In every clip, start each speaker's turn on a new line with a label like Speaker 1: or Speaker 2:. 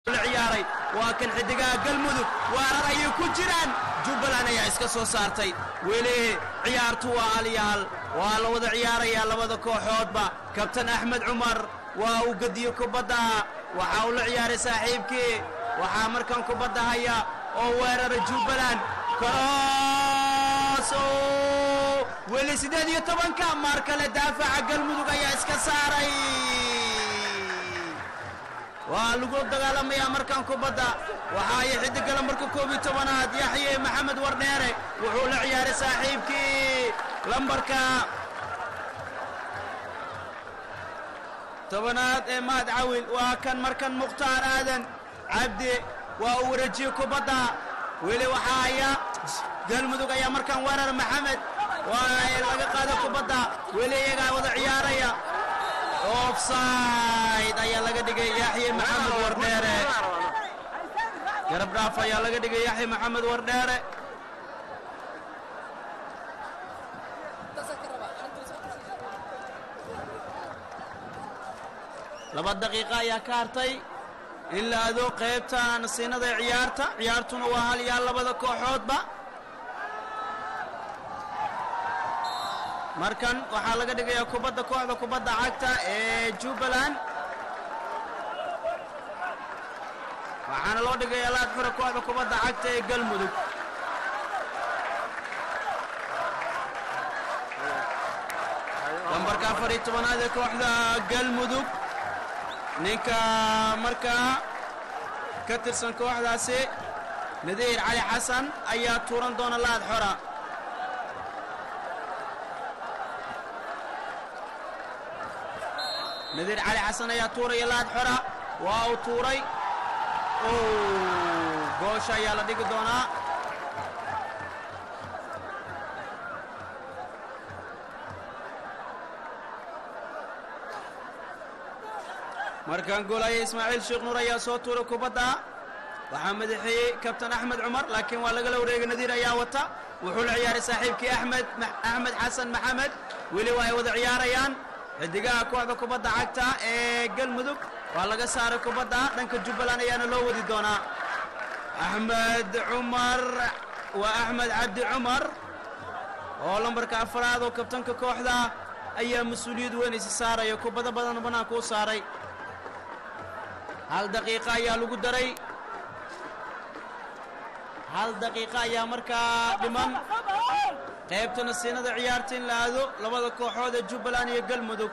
Speaker 1: ciyaaray waa kan xidigaha galmudug waarar ayay ku jiraan jubbaland ayaa iska soo saartay weli ciyaartu waa halyaal waa la wada ciyaarayaa labada kooxoodba kabtan axmed cumar waa uu gediyo kubadda waxa uu la ciyaaray saaxiibkii waxaa markan kubadda haya oo weerara jubbaland karoos weli siddeed iyo tobanka maar kale daafaca galmudug ayaa iska saaray waa lagu dagaalamayaa markan kubadda waxa ay xidigala marka koob iyo tobanaad yaxye maxamed wardheere wuxuu la ciyaaray saaxiibkii lambarka tobanaad ee mahad cawil waa kan markan mukhtaar aadan cabdi waa uu wareejiyey kubadda weli waxaa haya galmudug ayaa markan weerar maxamed waa laga qaada kubadda weli iyagaa wada ciyaaraya offside ayaa laga dhigay yaxye maxamed wardheere garab dhaaf ayaa laga dhigay yaxye maxamed wardheere laba daqiiqa ayaa ka hartay in la ado qaybta nasiinada ee ciyaarta ciyaartuna waa hal yaal labada kooxoodba markan waxaa laga dhigayaa kubadda kooxda kubadda cagta ee jubbaland waxaana loo dhigayaa laad xura kooxda kubadda cagta ee galmudug lambarka afar iyo tobanaad ee kooxda galmudug ninka markaa ka tirsan kooxdaasi nadiir cali xasan ayaa tuuran doona laad xora nadiir cali xasan ayaa tuuraya laad xora waa uu tuuray goosha ayaa la dhigi doonaa markan goolaya ismaaciil sheekh nuur ayaa soo tuuray kubadda waxaa madaxeeyey kabtan axmed cumar laakiin waa lagala wareegay nadiir ayaa wata wuxuu la ciyaaray saaxiibkii axmed axmed xasan maxamed weli waa ay wada ciyaarayaan xidigaha kooxda kubadda cagta ee galmudug waa laga saaray kubadda dhanka jubbaland ayaana loo wadi doonaa axmed cumar waa axmed cabdi cumar oo lambarka afaraad oo kabtanka kooxda ayaa mas-uuliyad weyn isi saaraya kubado badan banaanka u saaray hal daqiiqa ayaa lagu daray hal daqiiqa ayaa markaa dhiman qaybta nasiinada ciyaarta in la aado labada kooxood ee jubbaland iyo galmudug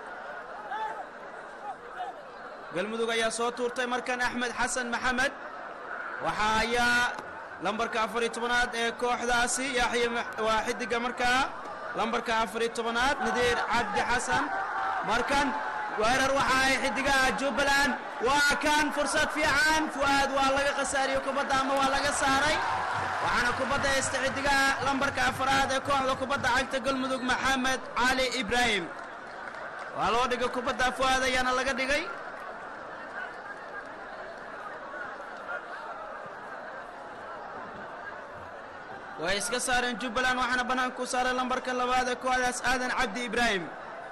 Speaker 1: galmudug ayaa soo tuurtay markan axmed xasan maxamed waxaa hayaa lambarka afar iyo tobanaad ee kooxdaasi yaxye waa xidiga markaa lambarka afar iyo tobanaad nadiir cabdi xasan markan weerar waxa ay xidigaha jubbaland waa kan fursad fiican fu'aad waa laga khasaariyo kubadda ama waa laga saaray waxaana kubadda haysta xidigaha lambarka afaraad ee kooxda kubadda cagta galmudug maxamed cali ibraahim waa loo dhigay kubadda fu'aad ayaana laga dhigay way iska saareen jubbaland waxaana bannaanka ku saaray lambarka labaad ee kooxdaas aadan cabdi ibraahim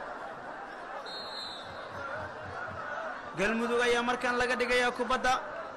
Speaker 1: galmudug ayaa markan laga dhigayaa kubadda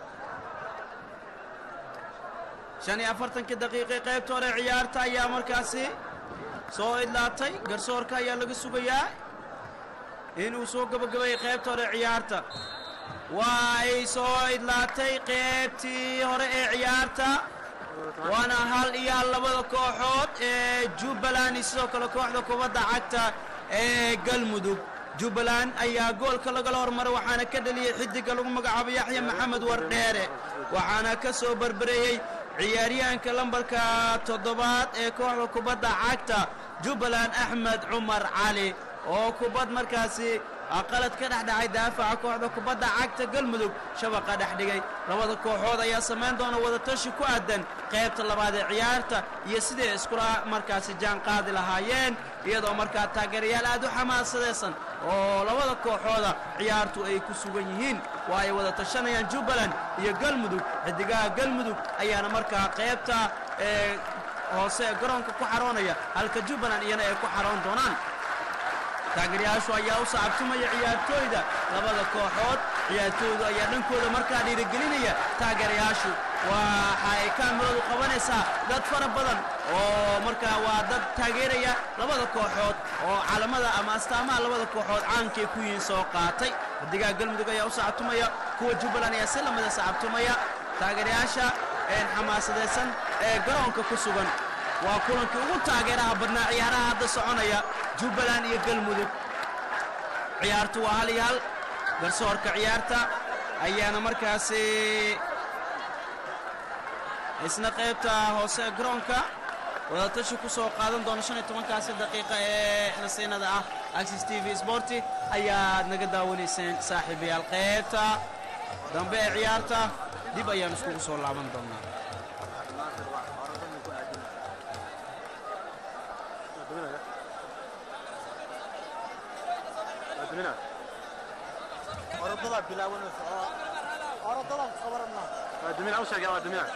Speaker 1: shan iyo afartankii daqiiqi qaybta hore ciyaarta ayaa markaasi soo idlaatay garsoorka ayaa laga sugayaa inuu soo gabagabeeyey qaybta hore ciyaarta waa ay soo idlaatay qaybtii hore ee ciyaarta waana hal iyo hal labada kooxood ee jubbaland iyo sidoo kale kooxda kubadda cagta ee galmudug jubbaland ayaa goolka lagala hormaray waxaana ka dhaliyey xidiga lagu magacaabo yaxya maxamed wardheere waxaana ka soo barbareeyey ciyaaryahanka lambarka toddobaad ee kooxda kubadda cagta jubbaland axmed cumar cali oo kubad markaasi qalad ka dhex dhacay daafaca kooxda kubadda cagta galmudug shabaqa dhex dhigay labada kooxood ayaa samayn doona wadatashi ku aadan qaybta labaad ee ciyaarta iyo siday iskula markaasi jaan qaadi lahaayeen iyadoo markaa taageerayaal aad u xamaasadaysan oo labada kooxooda ciyaartu ay ku sugan yihiin waa ay wada tashanayaan jubbaland iyo galmudug xidigaha galmudug ayaana markaa qaybta ee hoose ee garoonka ku xaroonaya halka jubbaland iyana ay ku xaroon doonaan taageeryaashu ayaa u sacabtumaya ciyaartooyda labada kooxood ciyaartooydu ayaa dhankooda markaa dhiirigelinaya taageerayaashu waxay kaamiradu qabanaysaa dad fara badan oo markaa waa dad taageeraya labada kooxood oo calamada ama astaamaha labada kooxood caankay ku yihiin soo qaatay xidigaha galmudug ayaa u sacabtumaya kuwa jubbaland ayaa si lamida sacabtumaya taageerayaasha xamaasadaysan ee garoonka ku sugan waa kulankii ugu taageeraha badnaa ciyaaraha hadda soconaya jubbaland iyo galmudug ciyaartu waa hal iyo hal garsoorka ciyaarta ayaana markaasi isna qaybta hoose ee garoonka wadatashi ku soo qaadan doona shan iyo tobankaasi daqiiqa ee nasiinada ah axis t v sporti ayaad naga daawanayseen saaxiibayaal qaybta dambe ee ciyaarta dib ayaan iskugu soo laaban doonnaa
Speaker 2: orodada bilaabanaysa oo orodada sabarna
Speaker 3: waa dumin u sheegay waa dumin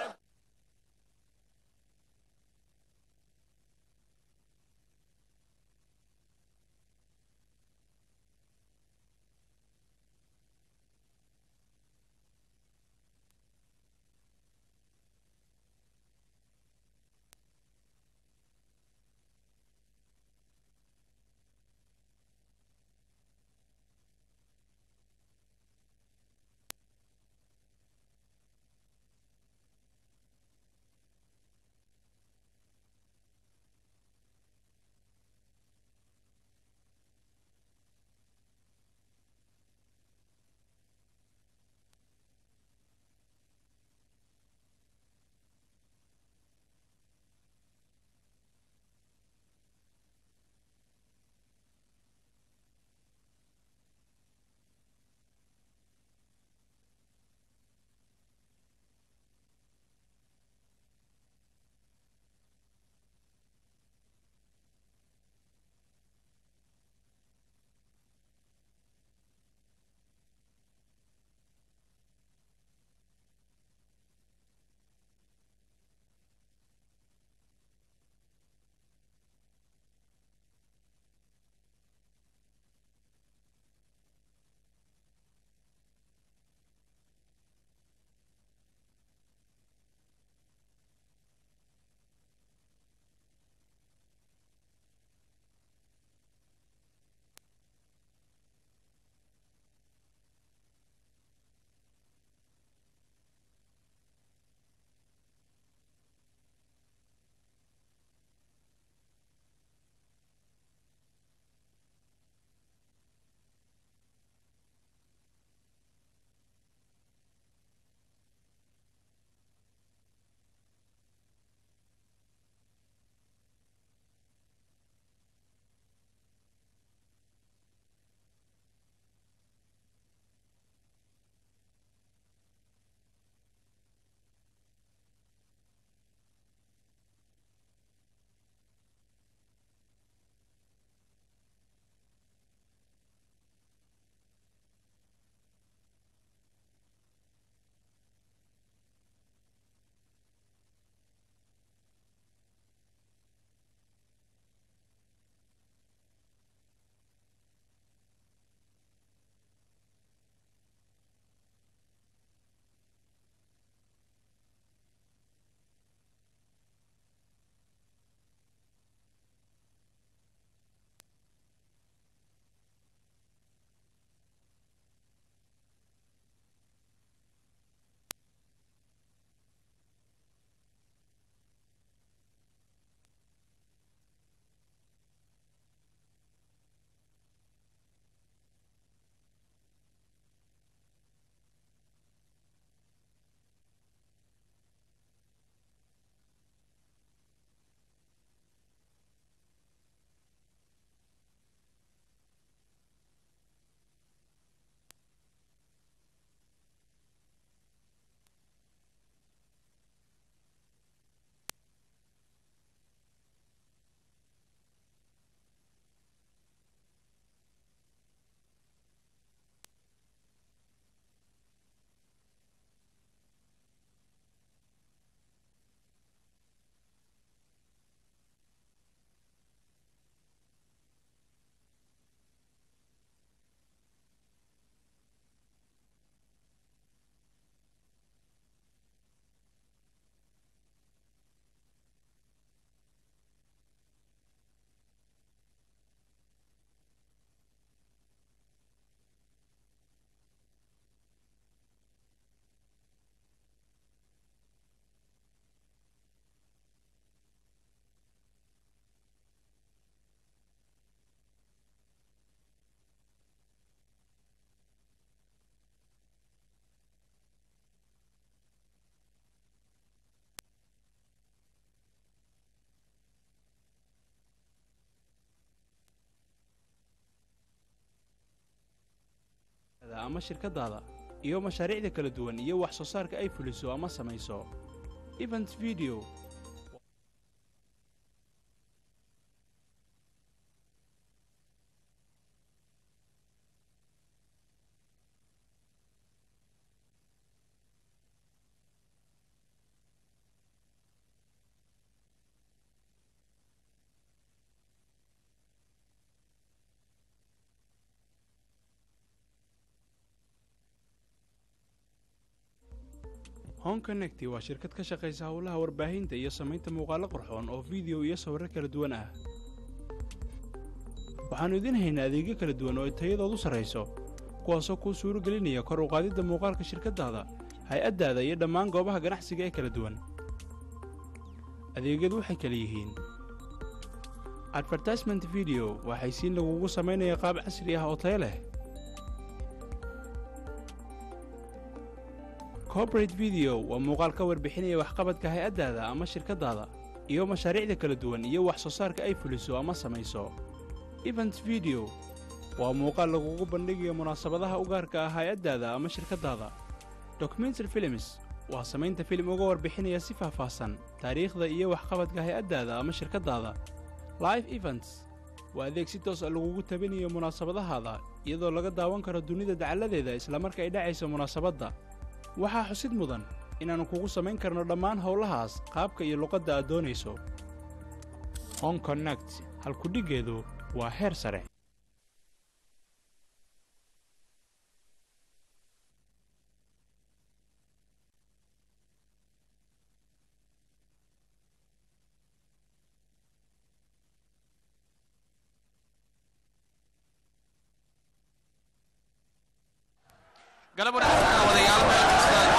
Speaker 4: ama shirkaddaada iyo mashaariicda kala duwan iyo wax soo saarka ay fuliso ama samayso event video home connecti waa shirkad ka shaqaysa howlaha warbaahinta iyo samaynta muuqaallo qurxoon oo fiideo iyo sawirro kala duwan ah waxaannu idiin haynaa adeegyo kala duwan oo ay tayadoodu sarrayso kuwaasoo kuu suuro gelinaya kor u qaadidda muuqaalka shirkaddaada hay-addaada iyo dhammaan goobaha ganacsiga ee kala duwan adeegyadu waxay kala yihiin advertisement video waa xaysiin lagugu samaynaya qaab casri ah oo tayo leh corporate video waa muuqaal ka warbixinaya waxqabadka hay-addaada ama shirkaddaada iyo mashaariicda kala duwan iyo wax soo saarka ay fuliso ama samayso event video waa muuqaal lagugu bandhigayo munaasabadaha u gaarka ah hay-addaada ama shirkaddaada documentary films waa samaynta filim uga warbixinaya si faahfaahsan taariikhda iyo waxqabadka hay-addaada ama shirkaddaada live events waa adeeg si toos a lagugu tabinayo munaasabadahaada iyadoo laga daawan karo dunida dacalladeeda islamarka ay dhacayso munaasabadda waxaa xusid mudan inaannu kugu samayn karno dhammaan howlahaas qaabka iyo luqadda aad doonayso on connect halkudhiggeedu waa heer sare
Speaker 5: galab wanaagsan wadayaal meel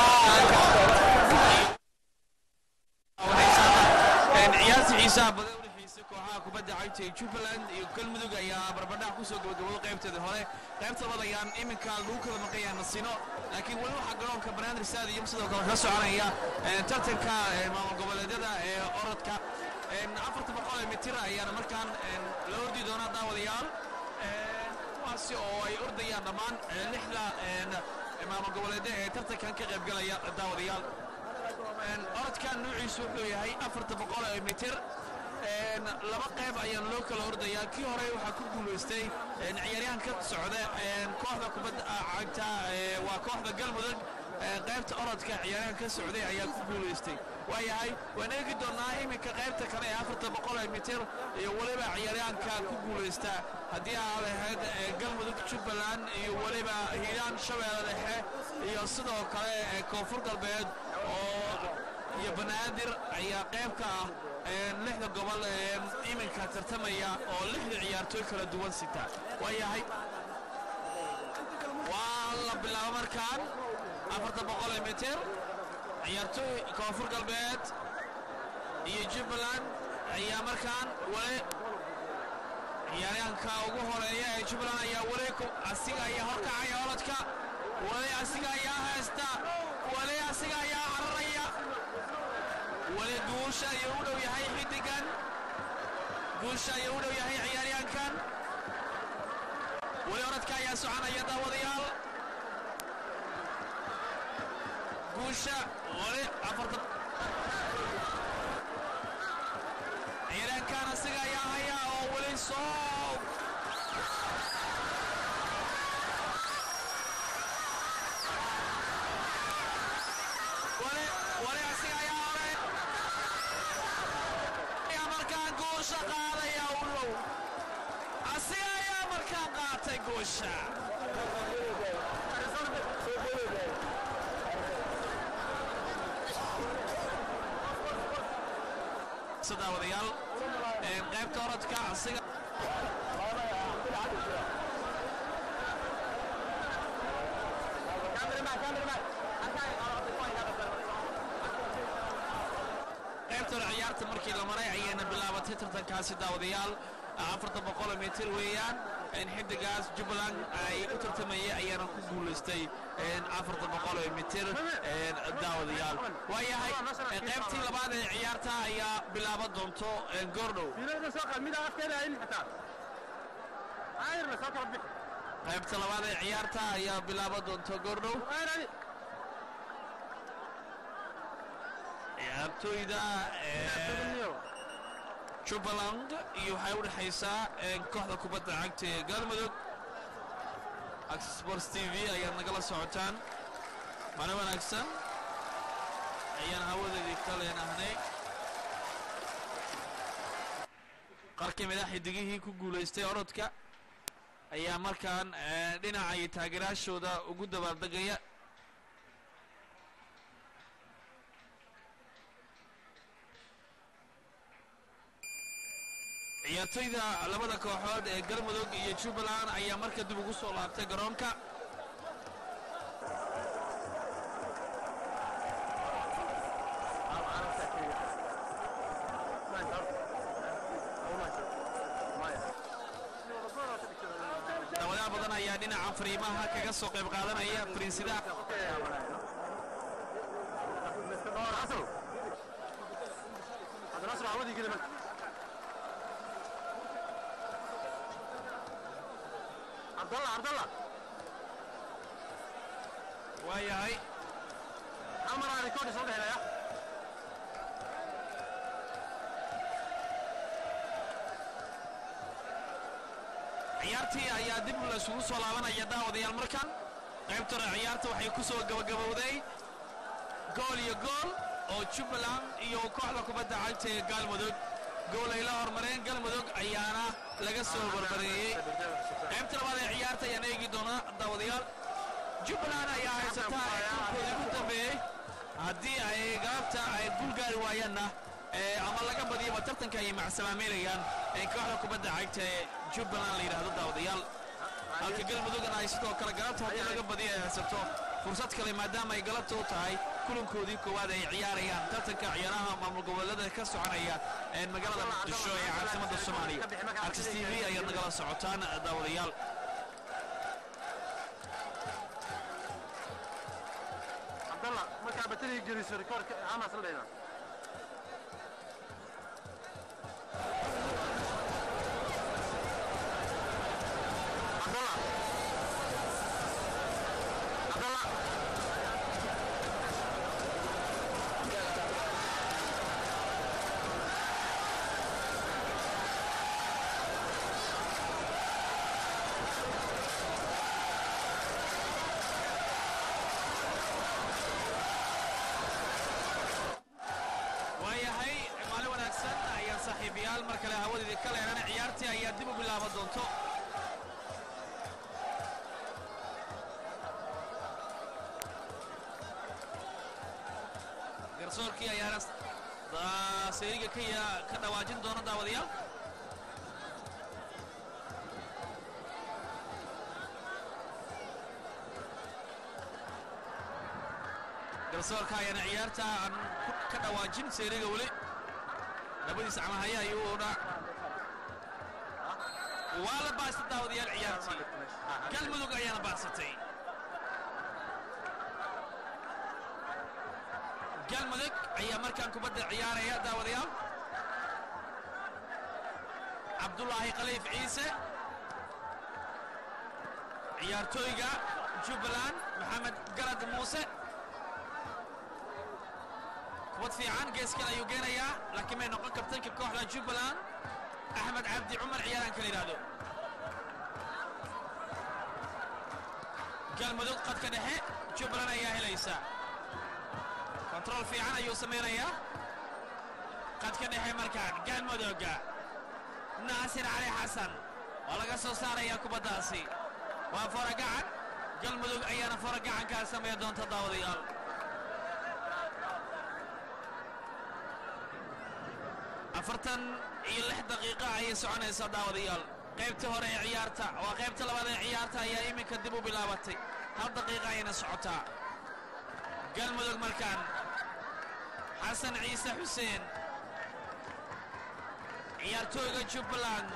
Speaker 5: ciyaarta xiisaha badan u dhexaysa kooxaha kubadda cagta ee jubbaland iyo galmudug ayaa barbadhac ku soo gabagabooday qaybteedii hore qaybta labaad ayaan iminka lagu kala maqayaa nasino laakiin weli waxaa garoonka banaadir stadium sidoo kale ka soconaya tartanka maamul goboleedyada ee orodka afarta boqol ee mitir ayaana markaan la ordi doonaa daawadayaal kuwaasi oo ay ordayaan dhammaan lixda maamul goboleedyo ee tartankan ka qaybgalaya daawadayaal orodkan nuuciisu wuxuu yahay afarta boqol ee mitir laba qayb ayaan loo kala ordayaa kii hore waxaa ku guulaystay ciyaaryahan ka socda kooxda kubadda cagta waa kooxda galmudug qaybta orodka ciyaaryahan ka socday ayaa ku guulaystay waayahay waan eegi doonnaa iminka qaybta kale ee afarta boqol ee mitir iyo weliba ciyaaryahanka ku guulaysta haddii aa lahayd galmudug jubbaland iyo weliba hiiraan shabeelle dhexe iyo sidoo kale koonfur galbeed oo iyo banaadir ayaa qayb ka ah lixda gobol ee iminka tartamaya oo lixda ciyaartooy kala duwan sita waayahay waa la bilaabo markaan afarta boqol ee mitir ciyaartooy koonfur galbeed iyo jubbaland ayaa markaan weli ciyaaryahanka ugu horeeya ee jubbaland ayaa weli asiga ayaa horkacaya orodka weli asiga ayaa haysta weli asiga ayaa cararaya weli guusha ayuu u dhow yahay xidigan guusha ayuu u dhow yahay ciyaaryahankan weli orodka ayaa soconaya daawadayaal guusha weli afarta ciyaaryahankan asiga ayaa haya oo weli soo weli asiga ayaa hore ayaa markaan guusha qaadaya u dhow asiga ayaa markaan qaatay guusha daawadayaal qaybta orodka asiga qaybta hore ciyaarta markii la maray ayayna bilaabatay tartankaasi daawadayaal afarta boqol mitir weeyaan xidigaas jubbaland ay u tartamayay ayaana ku guulaystay afarta boqol mitir daawadayaal waayahay qaybtii labaad ee ciyaarta ayaa bilaaban doonto goordhow qaybta labaad ee ciyaarta ayaa bilaaban doonta goordhow ciyaartooyda ee jubbaland iyo waxay u dhexaysaa ee kooxda kubadda cagta ee galmudug access sports t v ayaad nagala socotaan mana wanaagsan ayaan hawadeedii ka leenahnay qaar ka mid a xidigihii ku guulaystay orodka ayaa markaan eh, dhinaca iyo taageeraashooda ugu dabaaldegaya ciyaartoyda labada kooxood ee galmudug iyo jubbaland ayaa marka dib ugu soo laabtay garoonka dawadaha badan ayaa dhinaca fariimaha kaga soo qayb qaadanaya fariinsidaha
Speaker 3: عبد الله عبد الله
Speaker 5: waayahay
Speaker 3: عمر على كل صوت هنا يا
Speaker 5: ciyaartii ayaa dib laysugu soo laabanaya daawadayaal markan qaybta hore ciyaarta waxay ku soo gabagabowday gool iyo gool oo jubbaland iyo kooxda kubadda cagta ee galmudug gool ay la hormareen galmudug ayaana laga soo barbareeyey qaybta labaad ee ciyaarta ayaan eegi doonaa daawadayaal jubbaland ayaa haysataa kulkoodii ugu dambeeyey haddii ay galabta ay guul gaari waayaanna ee ama laga badiyaba tartanka ayay macsalaameynayaan ee kooxda kubadda cagta ee jubbaland la yidhaahdo daawadayaal halka galmudugna ay sidoo kale galabta haddii laga badiyo ay haysato fursad kale maadaama ay galabta u tahay kulankoodii koowaad ay ciyaarayaan tartanka ciyaaraha maamul goboleeda ka soconaya ee magaalada muqdisho ee caasimadda soomaaliya artis t v ayaad nagala socotaan daawadayaal
Speaker 3: عبد الله ما كان بتري جريس ريكورد عمل صلينا عبد الله عبد الله
Speaker 5: waayahay maalin wanaagsan ayaan saaxiibayaal mar kale hawadeedii ka leenan ciyaartii ayaa dib u bilaaban doonto garsoorkii ayaana da- seeriga ka ya- ka dhawaajin doona daawadayaal garsoorka ayaana ciyaarta aan ku- ka dhawaajin seeriga weli labadiisa camahaya ayuuna waa la baasta daawadayaal ciyaartii galmudug ayaana baadsatay galmudug ayaa markaan kubadda ciyaaraya daawadayaal cabdulaahi khaliif ciise ciyaartooyga jubbaland maxamed garad muuse kubad fiican geeskan ayuu geenayaa laakiin may noqon kabtanka kooxda jubbaland axmed cabdi cumar ciyaaraanka la yidhaahdo galmudug qadka dhexe jubbaland ayaa helaysa kontarool fiican ayuu samaynayaa qadka dhexe markaan galmudugga naasir cali xasan waa laga soo saarayaa kubaddaasi waa foragacan galmudug ayaana foragacankaa sameeya doonta daawadayaal afartan iyo lix daqiiqa ayay soconaysaa daawadayaal qaybta hore ee ciyaarta waa qaybta labaad ee ciyaarta ayaa iminka dib u bilaabatay hal daqiiqa ayayna socotaa galmudug markaan xasan ciise xuseen ciyaartooyga jubbaland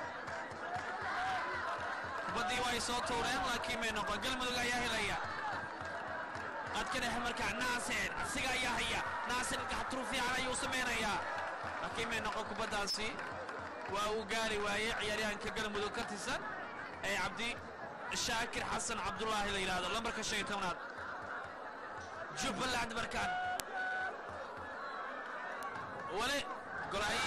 Speaker 5: kubaddii way soo tuureen laakiin may noqon galmudug ayaa helaya qadka dhexe markaa naasir asiga ayaa haya naasir gaxturu fiican ayuu samaynayaa laakiin may noqon kubaddaasi waa uu gaari waayey ciyaaryahanka galmudug ka tirsan ee cabdi shaakir xasan cabdulaahi la yidhaahdo lambarka shan iyo tobnaad jubbaland markaan wali golay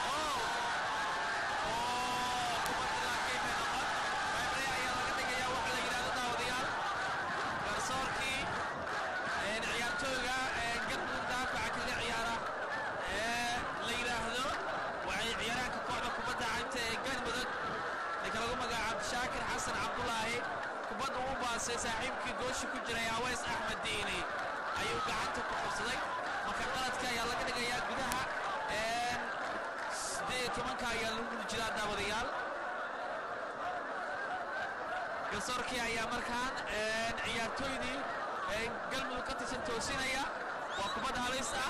Speaker 5: garsoorkii ciyaartooyga galmudug daafaca kaga ciyaara ee la yidhaahdo waxay ciyaaraanka kooxda kubadda cagta ee galmudug ninka lagu magacaabo shaakir xasan cabdulaahi kubadda uu baasay saaxiibkii goosha ku jiray aweys axmed diini ayuu gacanta ku qabsaday marka qaladka ayaa laga dhigayaa gudaha siddeed iyo tobanka ayaa lagu gudi jiraa daawadayaal garsoorkii ayaa markaan ciyaartooydii galmudug ka tirsan toosinaya waa kubadda halis ah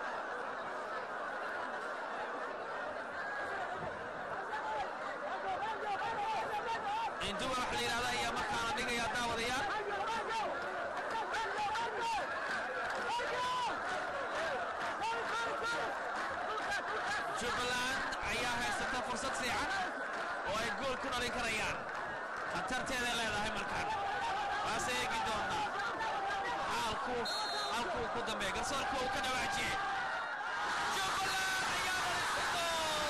Speaker 5: induba wax la yidhahda ayaa markaana dhigaya daawadayaal jubbaland ayaa haysata fursad fiican oo ay gool ku dhalin karayaan khatarteeday leedahay markaan waase eegi doonaa xaalku halkuu ku dambeeya garsoorku uu ka dhawaajiyey jubbaland ayaa dhalisato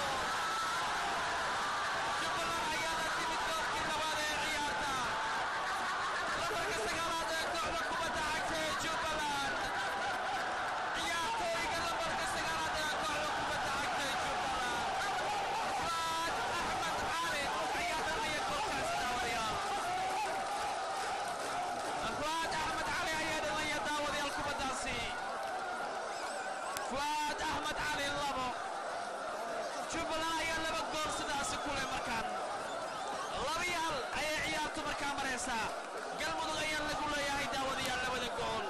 Speaker 5: jubbaland ayaana timid goolkii labaad ee ciyaarta lambarka sagaalaad ee kooxda kubadda cagta ee jubbaland ciyaartooyga lambarka sagaalaad ee kooxda kubadda cagta ee jubbaland fuad axmed cali ayaa dhalaya goolkaas daawadayaal fuad axmed cali ayaa dhalaya daawadayaal kubaddaasi fuad axmed cali labo jubbaland ayaa laba gool sidaasi ku leh markaan laba iyo hal ayay ciyaartu markaa maraysaa galmudug ayaa lagu leeyahay daawadayaal labada gool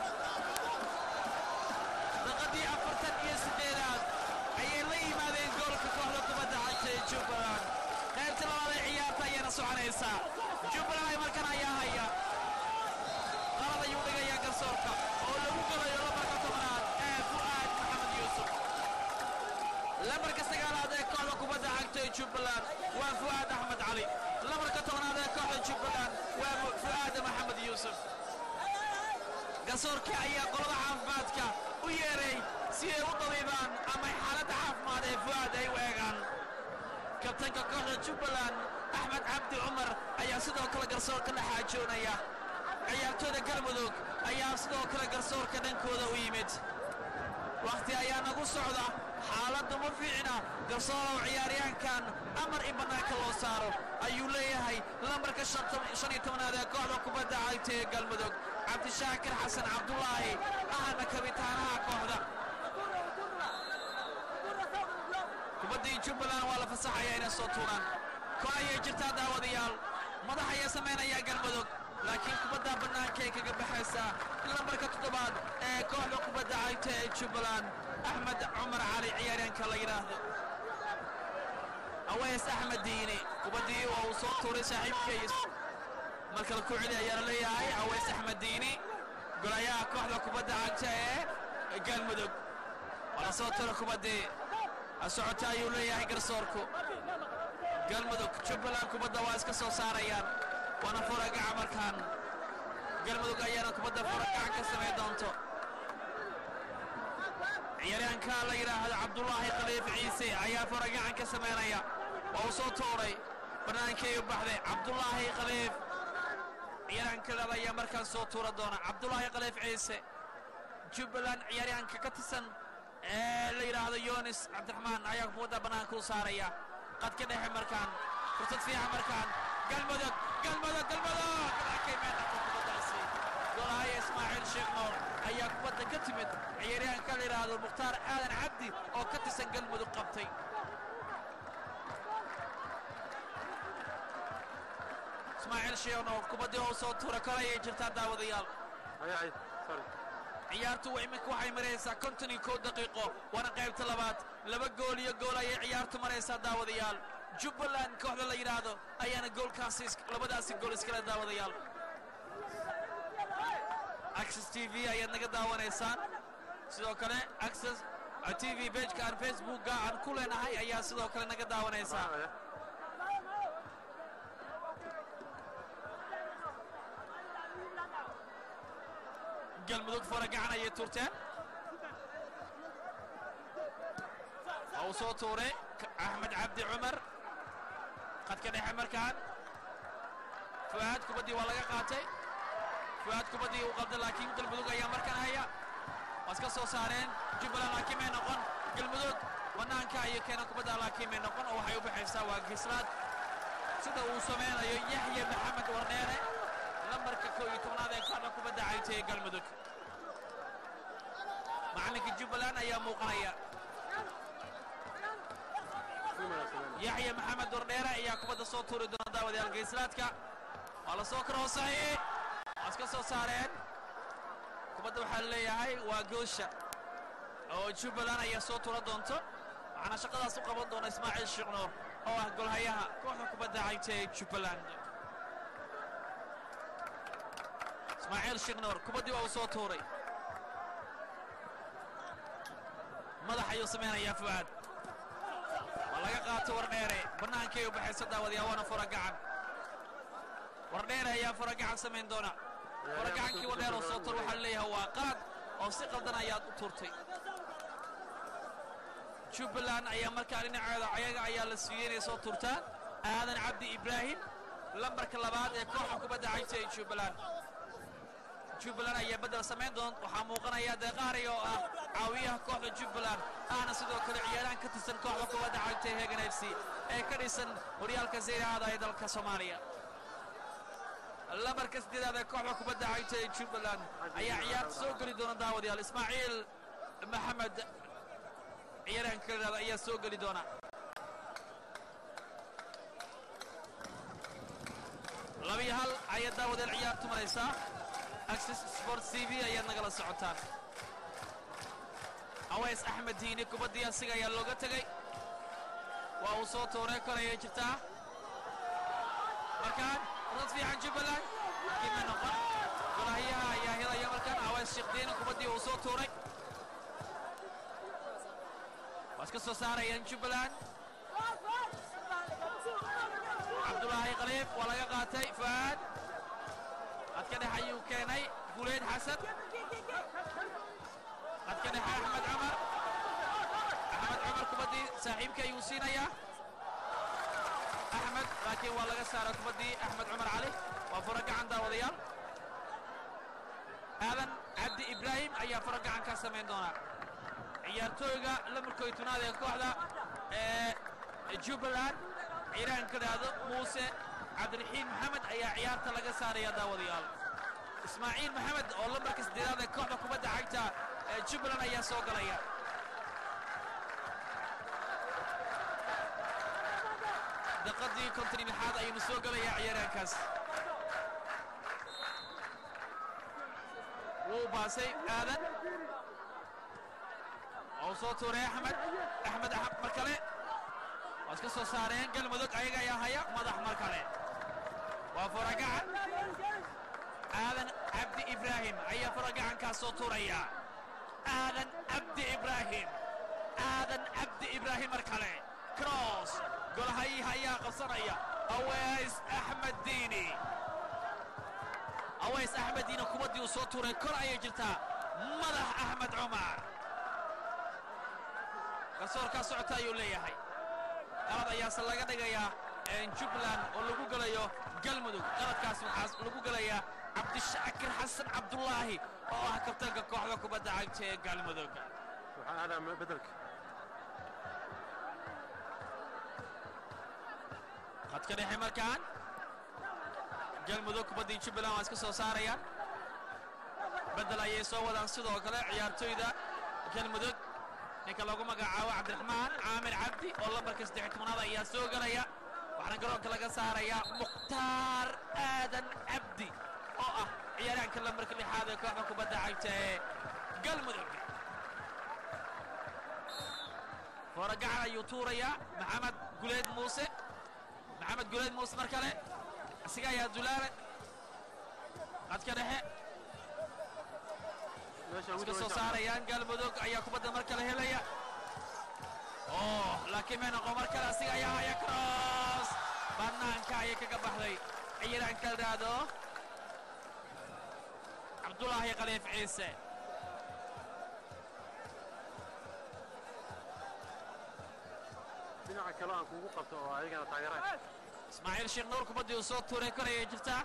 Speaker 5: daqadii afartan iyo siddeedaad ayay la yimaadeen goolka kooxda kubadda cagta ee jubbaland qaybta labaad ee ciyaarta ayaana soconaysaa jubbaland ay markan ayaa haya qalad ayuu dhigayaa garsoorka oo lagu galayo lambarka tobnaad ee fu'aad maxamed yuusuf lambarka sagaalaad ee kooxda kubadda cagta ee jubbaland waa fu'aad axmed cali lambarka tobnaad ee kooxda jubbaland waa fu'aad maxamed yuusuf garsoorkii ayaa qolada caafimaadka u yeeray si ay u dabiibaan ama xaaladda caafimaad ee fu'aad ay u eegaan kabtanka kooxda jubbaland axmed cabdi cumar ayaa sidoo kale garsoorka la xaajoonaya ciyaartooyda galmudug ayaa sidoo kale garsoorka dhankooda u yimid wakhti ayaa nagu socda xaaladdu ma fiicna garsoorow ciyaaryahankan amar in bannaanka loo saaro ayuu leeyahay lambarka shan iyo tobnaad ee kooxda kubadda cagta ee galmudug cabdishaakir xasan cabdulaahi ahana kabitaanaha kooxda kubaddii jubbaland waa la fasaxaya inay soo tuuraan kor ayay jirtaa daawadayaal madax ayaa samaynayaa galmudug laakiin kubadda bannaanka ay kaga baxaysaa lambarka toddobaad ee kooxda kubadda cagta ee jubbaland axmed cumar cali ciyaaryaanka la yidhaahdo aweys axmed diini kubaddii waa uu soo tuuray saaxiibkiis markale ku celi ayaa la leeyahay aweys axmed diini golayaha kooxda kubadda cagta ee galmudug waa la soo tuuray kubaddii socota ayuu leeyahay garsoorku galmudug jubbaland kubadda waa iska soo saarayaan waana furagaca markaan galmudug ayaana kubadda furagacan ka samayn doonto ciyaaryahanka la yidhaahdo cabdulaahi khaliif ciise ayaa furagacan ka samaynaya waa uu soo tuuray bannaankii u baxday cabdulaahi khaliif ciyaaryahanka labaad ayaa markaan soo tuura doona cabdulaahi khaliif ciise jubbaland ciyaaryahanka ka tirsan ee la yidhaahdo yonis cabdiraxmaan ayaa kubadda bannaanka u saaraya qadka dhexe markaan fursad fiican markaan galmudug galmudug galmudug markay meedhaqo kubaddaasi golahaya ismaaciil sheekh noor ayaa kubadda ka timid ciyaaryahanka la yidhaahdo mukhtaar aadan cabdi oo ka tirsan galmudug qabtay ismaaciil sheekh noor kubaddii oo soo tuura kor ayay jirtaa daawadayaal
Speaker 3: Ay, ay, sorry.
Speaker 5: ciyaartu iminka waxay maraysaa konton iyo kow daqiiqo waana qaybta labaad laba gool iyo gool ayay ciyaartu maraysaa daawadayaal jubbaland kooxda la yidhaahdo ayaana goolkaasi is- labadaasi gool iskale daawadayaal access t v ayaad naga daawanaysaan sidoo kale access t v bejka aan facebookga aan ku leenahay ayaa sidoo kale naga daawanaysaa
Speaker 3: Ay,
Speaker 5: galmudug fara gacan ayay tuurteen waa uu soo tuuray K- axmed cabdi cumar qadka dhexe markaan fu'aad kubaddii waa laga qaatay fu'aad kubaddii uu qalday laakiin galmudug ayaa markaan haya waa iska soo saareen jubbaland laakiin may noqon galmudug bannaanka ayay keeneen kubadda laakiin may noqon oo waxay u baxaysaa waa gislaad sida uu samaynayo yaxya maxamed wardheere lambarka koo iyo tobnaad ee kooxda kubadda cagta ee galmudug macallinka jubbaland ayaa muuqanaya yaxya maxamed wardheere ayaa kubadda soo tuuri doona daawadayaal geyslaadka waa la soo karoosaye waa iska soo saareen kubadda waxaa leeyahay waa goosha oo jubbaland ayaa soo tuura doonto waxaana shaqadaas u qaban doona ismaaciil sheekh nuur oo ah golhayaha kooxda kubadda cagta ee jubbaland ismaaciil sheekh nuur kubaddii waa uu soo tuuray madax ayuu samaynayaa fu'aad waa laga qaato wardheere bannaankay u baxayso daawadayaa waana fura gacan wardheere ayaa fura gacan samayn doona fura gacankii wardheer oo soo tur waxaa leeyahay waa qalad oo si qaldan ayaad u turtay jubbaland ayaa markaa dhinaceeda ayaga ayaa la siiyey inay soo turtaan aadan cabdi ibraahim lambarka labaad ee kooxda kubadda cagta ee jubbaland jubbaland ayaa beddel samayn doon waxaa muuqanaya deeqaari oo ah caawiyaha kooxda jubbaland ahna sidoo kale ciyaaraan ka tirsan kooxda kubadda cagta ee hegan f c ee ka dhisan horyaalka sayraada ee dalka soomaaliya lambarka siddeedaad ee kooxda kubadda cagta ee jubbaland ayaa ciyaarta soo geli doona daawadayaal ismaaciil maxamed ciyaarahanka la yidhahdo ayaa soo geli doona labiyo hal ayaa daawadeel ciyaartu maraysaa access sport c v ayaad nagala socotaan aweys axmed diini kubaddii asiga ayaa looga tegey waa uu soo tuuray kor ayay jirtaa markaan rad fiican jubbaland kima noqon golahyaha ayaa helaya markaan aweys sheekh diini kubaddii uu soo tuuray waa iska soo saarayaan jubbaland cabdulaahi khaliif waa laga qaatay fu'aad qadka dhexe ayuu keenay guleyd xasan qadka dhexe axmed cumar axmed cumar kubaddii saaxiibkii ayuu siinayaa axmed laakiin waa laga saara kubaddii axmed cumar cali waa fura gacan daawadayaal aadan cabdi ibraahim ayaa fura gacan ka samayn doona ciyaartooyga lamarkooy tunaad ee kooxda ee jubbaland ciiraanka dhahdo muuse cabdiraxiim maxamed ayaa ciyaarta laga saaraya daawadayaal ismaaciil maxamed oo lambarka siddeedaad ee kooxda kubadda cagta ee jubbaland ayaa soo galaya daqadii konton iyo lixaad ayuunu soo gelayaa ciyaaraankaas wuu baasay aadan oo soo tuuray axmed axmed axmed mar kale waa iska soo saareen galmudug ayaga ayaa haya madax mar kale waa furagacan aadan cabdi ibraahim ayaa furagacankaas soo tuuraya aadan cabdi ibraahim aadan cabdi ibraahim mar kale cross golhayiha ayaa qabsanaya aweys axmed diini aweys axmed diini kubaddii uu soo tuuray kor ayay jirtaa madax axmed cumar garsoorkaa socota ayuu leeyahay qalad ayaase laga dhigayaa jubbaland oo lagu gelayo galmudug qaladkaas waxaa lagu gelayaa cabdishaakir xasan cabdulaahi oo ah kabtanka kooxda kubadda cagta ee galmudug
Speaker 3: waxaan aadaa bedelka
Speaker 5: khadka dhexe markaan galmudug kubaddii jubbaland waa iska soo saarayaan beddel ayay soo wadaan sidoo kale ciyaartoyda galmudug ninka lagu magacaabo cabdiraxmaan caamir cabdi oo lambarka saddex tobnaad ayaa soo gelaya waxaana garoonka laga saarayaa mukhtaar aadan cabdi oo ah ciyaaraanka lambarka lixaad ee kooxda kubadda cagta ee galmudug fooragacan ayuu tuurayaa maxamed guleed muuse maxamed guleed muuse mar kale isaga ayaa dulaale qadka dhexe
Speaker 3: meesha
Speaker 5: iska soo saarayaan galmudug ayaa kubadda mar kale helaya oh laakiin may noqon mar kale asiga ayaa haya cross bannaanka ayay kaga baxday ciyaaraanka la dhahdo cabdulaahi khaliif ciise
Speaker 3: dhinaca kale aan kugu qabto oo ayagana taageeraan
Speaker 5: ismaaciil sheekh nuur kubaddii uu soo tuuray korayay jirtaa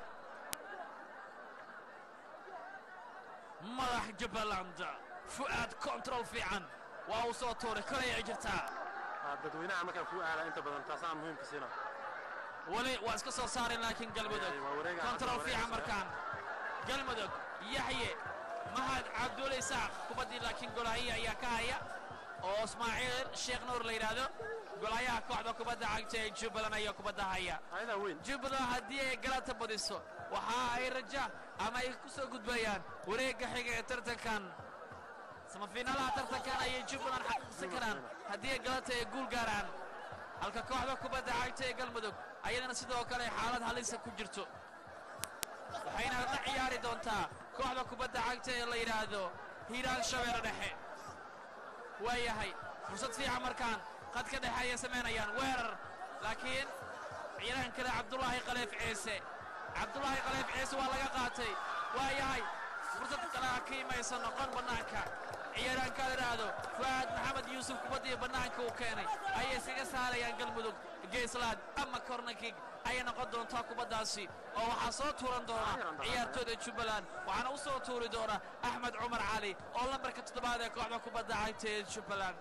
Speaker 5: madax jubbaland fu'aad control fiican waa uu soo tuuray korayay jirtaa
Speaker 3: Ah, dadweynaha markaan kuu aala inta badan taasaan muhiimka siina
Speaker 5: weli waa iska soo saareen laakiin galmudug
Speaker 3: Waa wareega-
Speaker 5: control
Speaker 3: wareega
Speaker 5: fiican
Speaker 3: sare.
Speaker 5: markaan galmudug yaxye mahad cabdulle isaaq kubaddii laakiin golahaya ayaa ka haya oo ismaaciil sheekh nuur la yidhaahdo golahayaha kooxda kubadda cagta ee jubbaland ayaa kubadda haya
Speaker 3: ayadaa weyn
Speaker 5: jubbaland haddii ay galata badiso waxa ay raja ama ay ku soo gudbayaan wareegga xiga ee tartankan samafiinaalaha tartankan ayay jubbaland xaqiiqsan karaan haddii ay galata ay guul gaaraan halka kooxda kubadda cagta ee galmudug ayadana sidoo kale xaalad halisa ku jirto waxayna la ciyaari doontaa kooxda kubadda cagta ee la yidhaahdo hiiraan shabeelle dhexe waayahay fursad fiican markaan qadka dhexe ayay samaynayaan weerar laakiin ciyaaraan kale cabdulaahi khaliif ciise cabdulaahi khaliif ciise waa laga qaatay waayahay fursad kale ha ka imaysa noqon bannaanka ciyaaraanka la yidhaahdo fu'aad maxamed yuusuf kubaddii bannaanka uu keenay ayay iskaga saarayaan galmudug geeslaad ama kornakig ayay noqon doontaa kubaddaasi oo waxaa soo tuuran doona ciyaartooyda jubbaland waxaana u soo tuuri doona axmed cumar cali oo lambarka toddobaad ee kooxda kubadda cagta ee jubbaland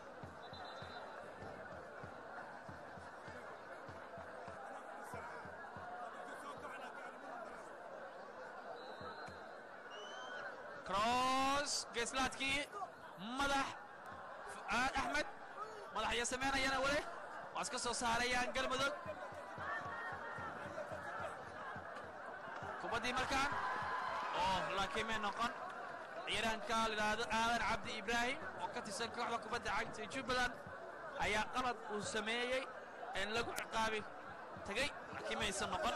Speaker 5: cross geeslaadkii madax fu'aad axmed madaxya samaynayana weli waa iska soo saarayaan galmudug kubaddii markaan oo laakiin may noqon ciyaaraanka la yidhaahdo aadan cabdi ibraahim oo ka tirsan kooxda kubadda cagta ee jubbaland ayaa qalad uu sameeyey een lagu ciqaabi tegey laakiin maysan noqon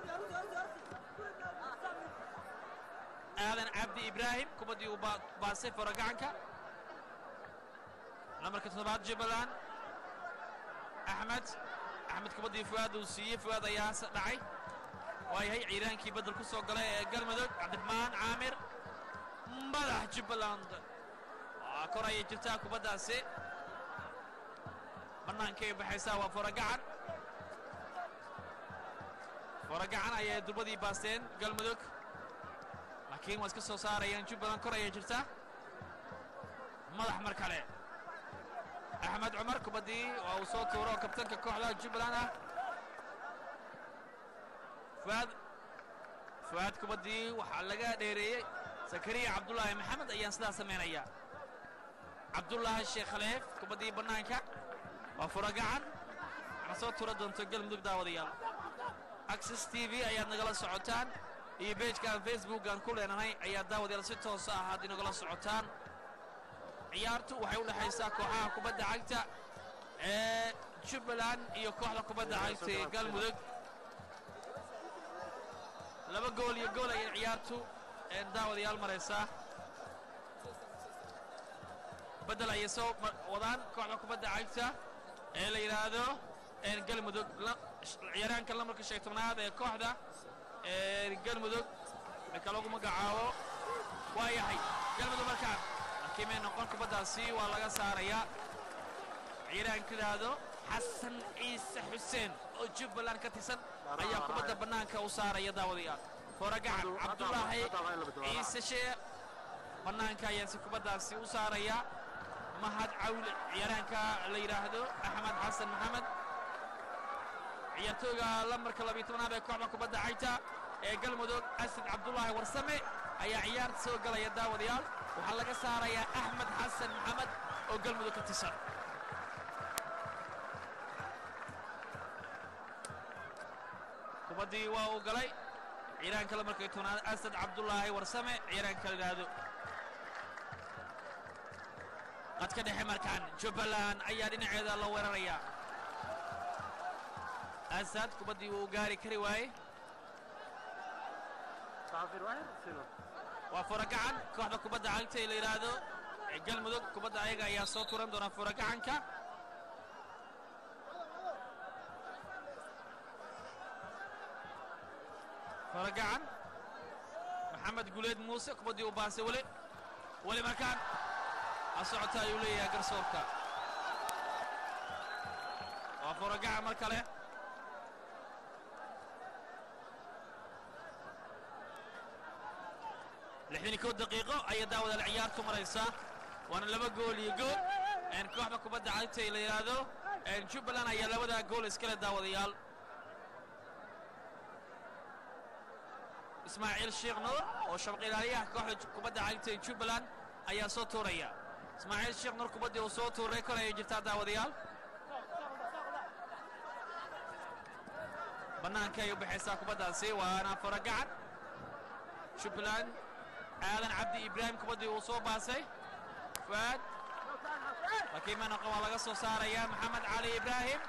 Speaker 5: aadan cabdi ibraahim kubaddii uu baa- baasay foro gacanka lambarka toddobaad jubbaland axmed axmed kubaddii fu'aad uu siiyey fu'aad ayaa se dhacay waayahay ciiraankii beddel ku soo galay ee galmudug cabdiraxmaan caamir madax jubbaland waa kor ayay jirtaa kubaddaasi bannaankay baxaysaa waa foro gacan foro gacan ayay durbadii baasteen galmudug laakiin waa iska soo saarayaan jubbaland kor ayay jirtaa madax mar kale axmed cumar kubaddii waa uu soo tuuro oo kabtanka kooxda jubbaland ah fuaad fuaad kubaddii waxaa laga dheereeyey zakariya cabdulaahi maxamed ayaan sidaa samaynaya cabdulaahi sheekh khaleef kubaddii bannaanka waa furo gacan waxaana soo tuura doonto galmudug daawadayaal access t v ayaad nagala socotaan iyo beejkaan facebookan ku leenahay ayaa daawadayaal si toosa ah aad inagala socotaan ciyaartu waxay u dhexaysaa kooxaha kubadda cagta ee jubbaland iyo kooxda kubadda cagta ee galmudug laba gool iyo gool ayay ciyaartu ee daawadayaal maraysaa beddel ayay soo ma- wadaan kooxda kubadda cagta ee la yidhaahdo ee galmudug la- ciyaaraanka lambarka shan iyo tobnaad ee kooxda ee galmudug marka lagu magacaabo waa yahay galmudug markaan laakiin may noqon kubaddaasi waa laga saarayaa ciyaaraanka yidhaahdo xasan ciise xuseen oo jubbaland ka tirsan ayaa kubadda bannaanka u saaraya daawadayaal foragacan cabdulaahi ciise shee bannaanka ayaa si kubaddaasi u saaraya mahad cawle ciyaaraanka la yidhaahdo axmed xasan maxamed ciyaartooyga lambarka labiyo tobnaad ee kooxda kubadda cagta ee galmudug asad cabdulaahi warsame ayaa ciyaarta soo galaya daawadayaal waxaa laga saarayaa axmed xasan maxamed oo galmudug ka tirsan kubaddii waa uu galay ciyaaraanka lambarka iyo tobnaad asad cabdulaahi warsame ciyaaraanka la yidhaahdo qadka dhexe markaan jubbaland ayaa dhinaceeda la weeraraya asad kubaddii wuu gaari kari waaye
Speaker 3: تعافير واحد سيلو
Speaker 5: waa furagacan kooxda kubadda cagta ee la yidhaahdo ee galmudug kubadda ayaga ayaa soo turan doona furagacanka furagacan maxamed guleed muuse kubaddii u baasay weli weli markaan ha socota ayuu leeyahay garsoorka waa furagaca mar kale lixdan iyo kow daqiiqo ayay daawadaal ciyaartu maraysaa waana laba gool iyo gool kooxda kubadda cagta ee la yidhaahdo jubbaland ayaa labadaa gool iskale daawadayaal ismaaciil sheekh nuur oo shabaq ilaaliyaha kooxda kubadda cagta ee jubbaland ayaa soo tuuraya ismaaciil sheekh nuur kubaddii uu soo tuuray kor ayay jirtaa daawadayaal bannaanka ay u baxaysaa kubaddaasi waana faragacan jubbaland aadan cabdi ibraahim kubaddii uu soo baasay fuaad laakiin manoqa waa laga soo saaraya maxamed cali ibraahim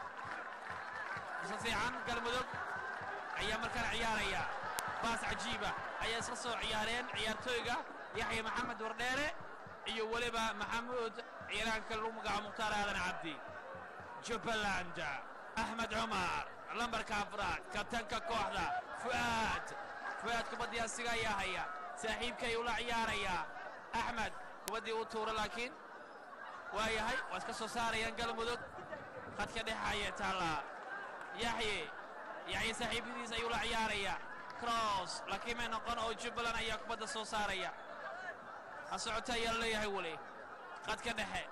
Speaker 5: si fiican galmudug ayaa markaan ciyaaraya baas cajiiba ayaa isla soo ciyaareen ciyaartooyga yaxya maxamed wardheere iyo weliba maxamuud ciyaaraanka lagu magacaabo mukhtaar aadan cabdi jubbaland axmed cumar lambarka afraad kabtanka kooxda fu'aad fu'aad kubaddii asiga ayaa haya saaxiibka ayuu la ciyaarayaa axmed kubaddii uu tuura laakiin waa yahay waa iska soo saarayaan galmudug khadka dhexaya taallaa yaxye yaxye saaxiibadiis ayuu la ciyaaraya cross laakiin may noqon oo jubbaland ayaa kubadda soo saaraya ha socota ayaa la leeyahay weli khadka dhexe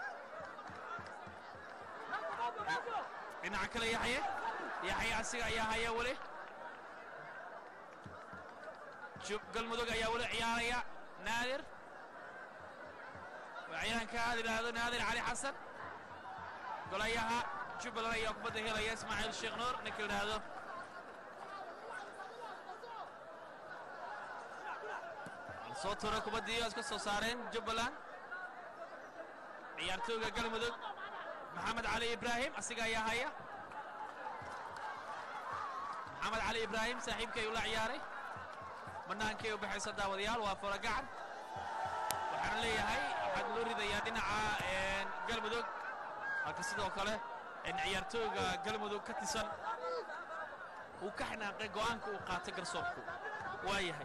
Speaker 5: dhinaca kale yaxye yaxye asiga ayaa haya weli galmudug ayaa weli ciyaaraya naadir waa ciyaanka aad idhaahdo naadir cali xasan golayaha jubbaland ayaa kubadda helaya ismaaciil sheekh nuur ninka idhaahdo soo tura kubaddii oo iska soo saareen jubbaland ciyaartooyga galmudug maxamed cali ibraahim asiga ayaa haya maxamed cali ibraahim saaxiibka ayuu la ciyaaray bannaankay u baxaysa daawadayaal waa furagacan waxaana leeyahay waxaad loo ridayaa dhinaca galmudug halka sidoo kale ciyaartooyga galmudug ka tisan uu ka xanaaqay go'aanka uu qaatay garsoorku waa yahay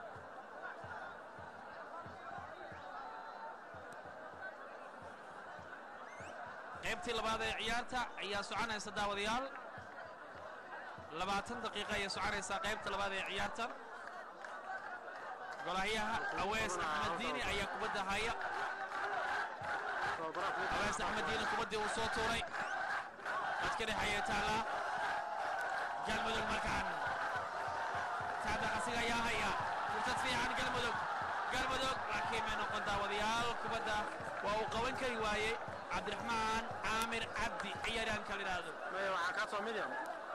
Speaker 5: qaybtii labaad ee ciyaarta ayaa soconaysa daawadayaal labaatan daqiiqa ayay soconaysaa qaybta labaad ee ciyaartan golahyaha awees axmed diini ayaa kubadda haya awees axmed diini kubaddii uu soo tuuray dadka dhexeeya taallaa galmudug markaan saadax asiga ayaa haya fursad fiican galmudug galmudug laakiin may noqon daawadayaal kubadda waa uu qaban kari waayey cabdiraxmaan caamir cabdi ciyaaryaanka la yidhaahdo
Speaker 3: waxaa kaa soo midiam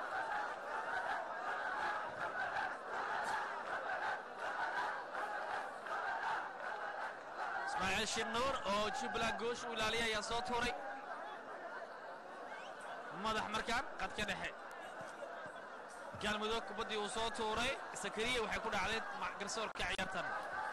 Speaker 5: ismaaciil shirnuur oo jubbaland goosh u ilaaliya ayaa soo tuuray madax markaan qadka dhexe galmudug kubaddii uu soo tuuray sakariya waxay ku dhacday garsoorka ciyaartan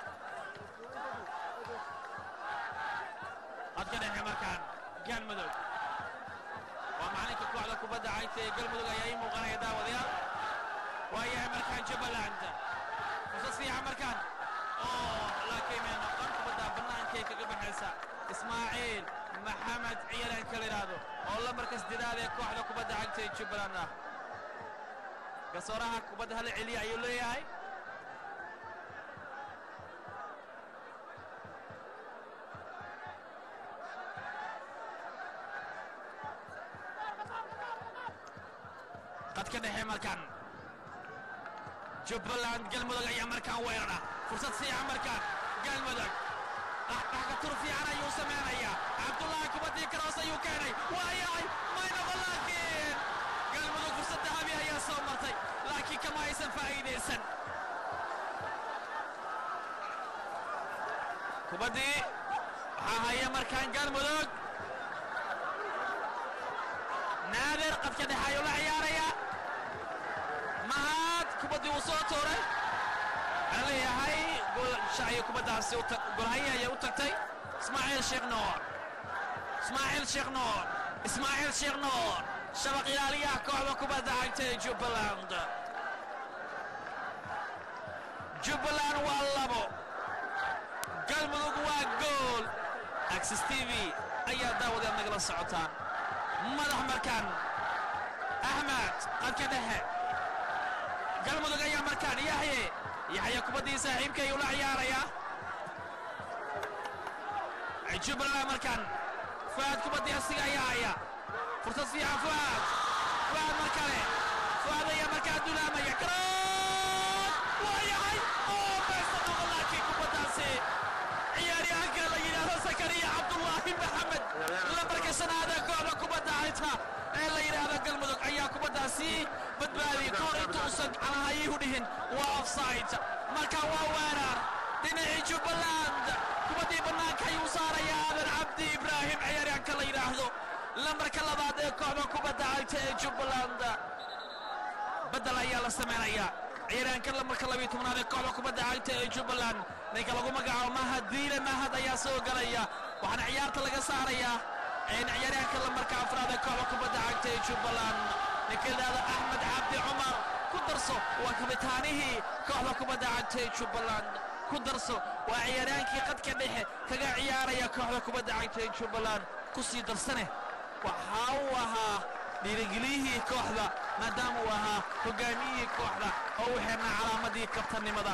Speaker 5: qadka dhexe markaan galmudug waa macalinka kooxda kubadda cagta ee galmudug ayaa ii muuqanaya daawadayaal waayahay markaan jubbaland fursad fiican markaan oo laakiin may noqon kubadda bannaankay kaga baxaysa ismaaciil maxamed ciyaaraanka la yidhaahdo oo lambarka saddedaad ee kooxda kubadda cagta ee jubbaland ah garsooraha kubadda hala celiya ayuu leeyahay qadka dhexe markaan jubbaland galmudug ayaa markaan weerara fursad fiican markaan galmudug dhaxdhaxka tur fiican ayuu samaynayaa cabdullaahi kubaddii karoos ayuu keenay waa yahay maynaba laakiin galmudug fursad dahabi ayaa soo martay laakiin kama aysan faa'iidaysan kubaddii waxaa haya markaan galmudug naadir qadka dhexe ayuu la ciyaarayaa mahad kubaddii uu soo tuuray waxaa leeyahay golshayo kubaddaasi golhaye ayay u tagtay ismaaciil sheekh nuur ismaaciil sheekh nuur ismaaciil sheekh nuur shabaq ilaaliyaha kooxda kubadda cagta ee jubbaland jubbaland waa labo galmudug waa gool axis t v ayaa daawadeed nagala socotaan madax markaan axmed qadka dhexe galmudug ayaa markaan yaxye yaxya kubaddii saaxiibka ayuu la ciyaarayaa jubbaland markaan fuaad kubaddii asiga ayaa haya fursad fiican fuaad fuaad mar kale fuaad ayaa markaa dulaamaya garoon waa yahay oo beesta noqon laakiin kubaddaasi ciyaaryahanka la yidhaahdo sakariya cabdullaahi maxamed lambarka shanaada kooxda kubadda cagta ee la yidhaahdo galmudug ayaa kubaddaasi badbaadiyey kahor intuusan calahayuhu dhihin waa offside marka waa weerar dhinacii jubbaland kubaddii bannaanka ayuu saarayaa aadan cabdi ibraahim ciyaaryahanka la yidhaahdo lambarka labaad ee kooxda kubadda cagta ee jubbaland badel ayaa la samaynayaa ciyaaryahanka lambarka labiyo tobnaad ee kooxda kubadda cagta ee jubbaland ninka lagu magacaabo mahad diile mahad ayaa soo galaya waxaana ciyaarta laga saarayaa ciyaaryahanka lambarka afraad ee kooxda kubadda cagta ee jubbaland ninka yidhaahdo axmed cabdi cumar ku darso waa kabitaanihii kooxda kubadda cagta ee jubbaland ku darso waa ciyaaryahankii qadka dhexe kaga ciyaaraya kooxda kubadda cagta ee jubbaland ku sii darsane waxa uu ahaa dhiirigeliyihii kooxda maadaama uu ahaa hogaamiyihii kooxda oo u xirnaa calaamadii kabtanimada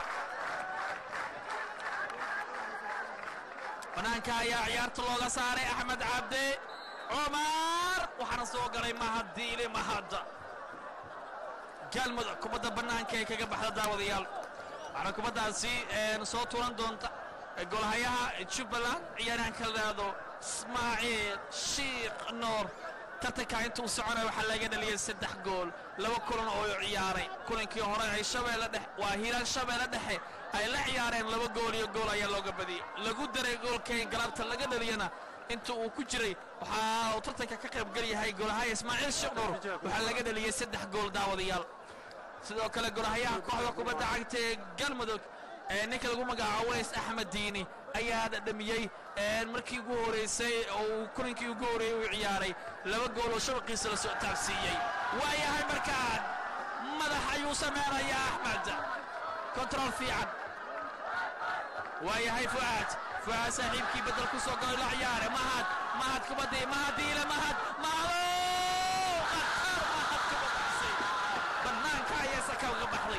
Speaker 5: bannaanka ayaa ciyaarta looga saaray axmed cabdi cumar waxaana soo galay mahad diile mahad galmudug kubadda bannaanka ee kaga baxda daawadayaal waxaana kubaddaasi soo tuuran doonta golhayaha jubbaland ciyaaryahanka la dhahdo ismaaciil shiikh noor tartanka intuu soconaya waxaa laga dhaliyey saddex gool laba kulan oo ciyaaray kulankii hore ay shabeelle dhexe waa hiiraan shabeelle dhexe ay la ciyaareen laba gool iyo gool ayaa looga badiyey lagu daray goolkayn galabta laga dhaliyana inta uu ku jiray waxaa uu tartanka ka qaybgal yahay golahaya ismaaciil shiikh noor waxaa laga dhaliyey saddex gool daawadayaal sidoo kale golahayaha kooxda kubadda cagta ee galmudug ee ninka lagu magacaabo ways axmed diini ayaa dhadhamiyey markii ugu horeysay oo uu kulankii ugu horeeyey uu ciyaaray laba gool oo shabaqiisa la soo taabsiiyey waa yahay markaan madax ayuu samaynayaa axmed kontarool fiican waa yahay fu'aad fu'aad saaxiibkii beddel ku soo galay la ciyaare mahad mahad kubaddii mahad diile mahad mahado qatar mahad kubaddaasi bannaanka ayaa saka uga baxday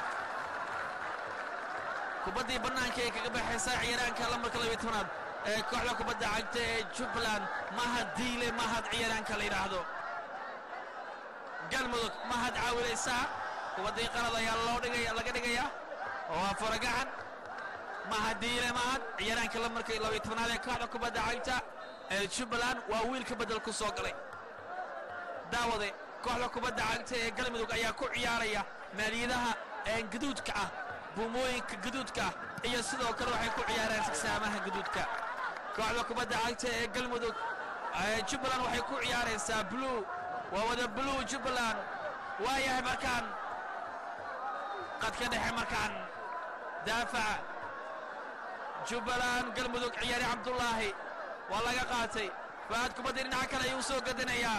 Speaker 5: kubaddii bannaanka ee kaga baxaysa ciyaaraanka lambarka labiyo tobnaad ee kooxda kubadda cagta ee jubbaland mahad diile mahad ciyaaraanka la yidhaahdo galmudug mahad caawilaysaa kubaddii qalad ayaa loo dhigaya laga dhigayaa oo waa foragacan mahad diile mahad ciyaaraanka lambarka labiyo tobnaad ee kooxda kubadda cagta ee jubbaland waa wiilka beddel ku soo galay daawade kooxda kubadda cagta ee galmudug ayaa ku ciyaaraya maaliyadaha gaduudka ah buumooyinka gaduudka ah iyo sidoo kale waxay ku ciyaareen sigsaamaha gaduudka kooxda kubadda cagta ee galmudug jubbaland waxay ku ciyaaraysaa blue waa wada blue jubbaland waa yahay markaan qadka dhexe markaan daafaca jubbaland galmudug ciyaari cabdullaahi waa laga qaatay faad kubadda dhinaca kale ayuu soo gadinayaa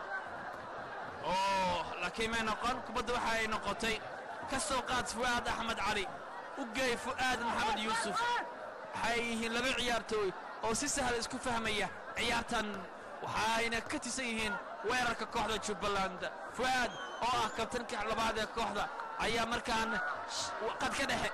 Speaker 5: oo laakiin may noqon kubadda waxa ay noqotay ka soo qaad fu'aad axmed cali u geey fu'aad maxamed yuusuf waxay yihiin laba ciyaartooy oo si sahal isku fahmaya ciyaartan waxayna ka tisan yihiin weerarka kooxda jubbaland fu'aad oo ah kabtanka labaad ee kooxda ayaa markaan qad ka dhexe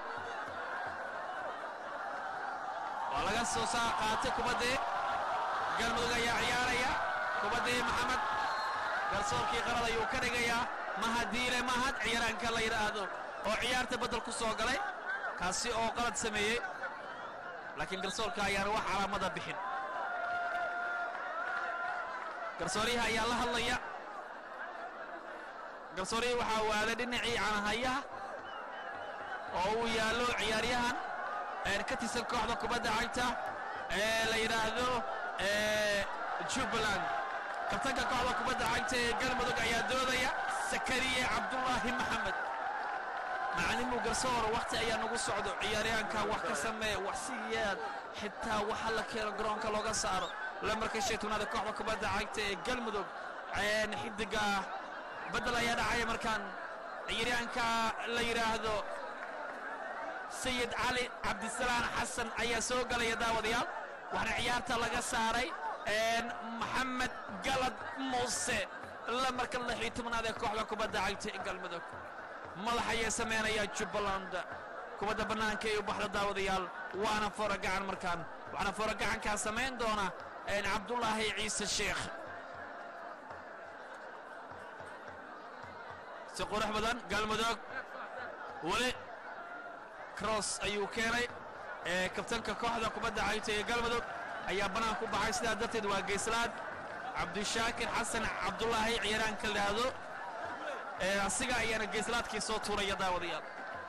Speaker 5: waa laga soo saa qaatay kubaddii galmudug ayaa ciyaaraya kubaddii maxamed garsoorkii qarad ayuu ka dhigayaa mahadiile mahad ciyaaraanka la yidhaahdo oo ciyaarta beddel ku soo galay kaasi oo qalad sameeyey laakiin garsoorka ayaan wax calaamada bixin garsooryaha ayaa la hadlaya garsooryahi waxaa waaday dhinacii canahayaha oo uu yaallo ciyaaryahan ka tirsan kooxda kubadda cagta ee la yidhaahdo jubbaland kabtanka kooxda kubadda cagta ee galmudug ayaa doodaya sakariye cabdullaahi maxamed macalimu garsoor wakhti ayaa nagu socdo ciyaaryahanka wax ka samee wax si yeed xitaa waxa la keeno garoonka looga saaro lamarka shaytunaada kooxda kubadda cagta ee galmudug xidiga baddel ayaa dhacaya markaan ciyaaryahanka la yidhaahdo sayid cali cabdisalaan xasan ayaa soo galaya daawadayaal waxaana ciyaarta laga saaray maxamed galad muuse lamarka lix iyo tobnaad ee kooxda kubadda cagta ee galmudug madax ayay samaynayaa jubbaland kubadda bannaanka ee u baxda daawadayaal waana foora gacan markaan waxaana foora gacankaa samayn doona cabdulaahi ciise sheekh si qurux badan galmudug weli cross ayuu keenay ee kabtanka kooxda kubadda cagta ee galmudug ayaa bannaan ku baxay sidaa darteed waa geyslaad cabdishaakir xasan cabdulaahi ciyaaraanka ladhaahdo ee asiga ayaana geyslaadkii soo tuuraya daawadayaal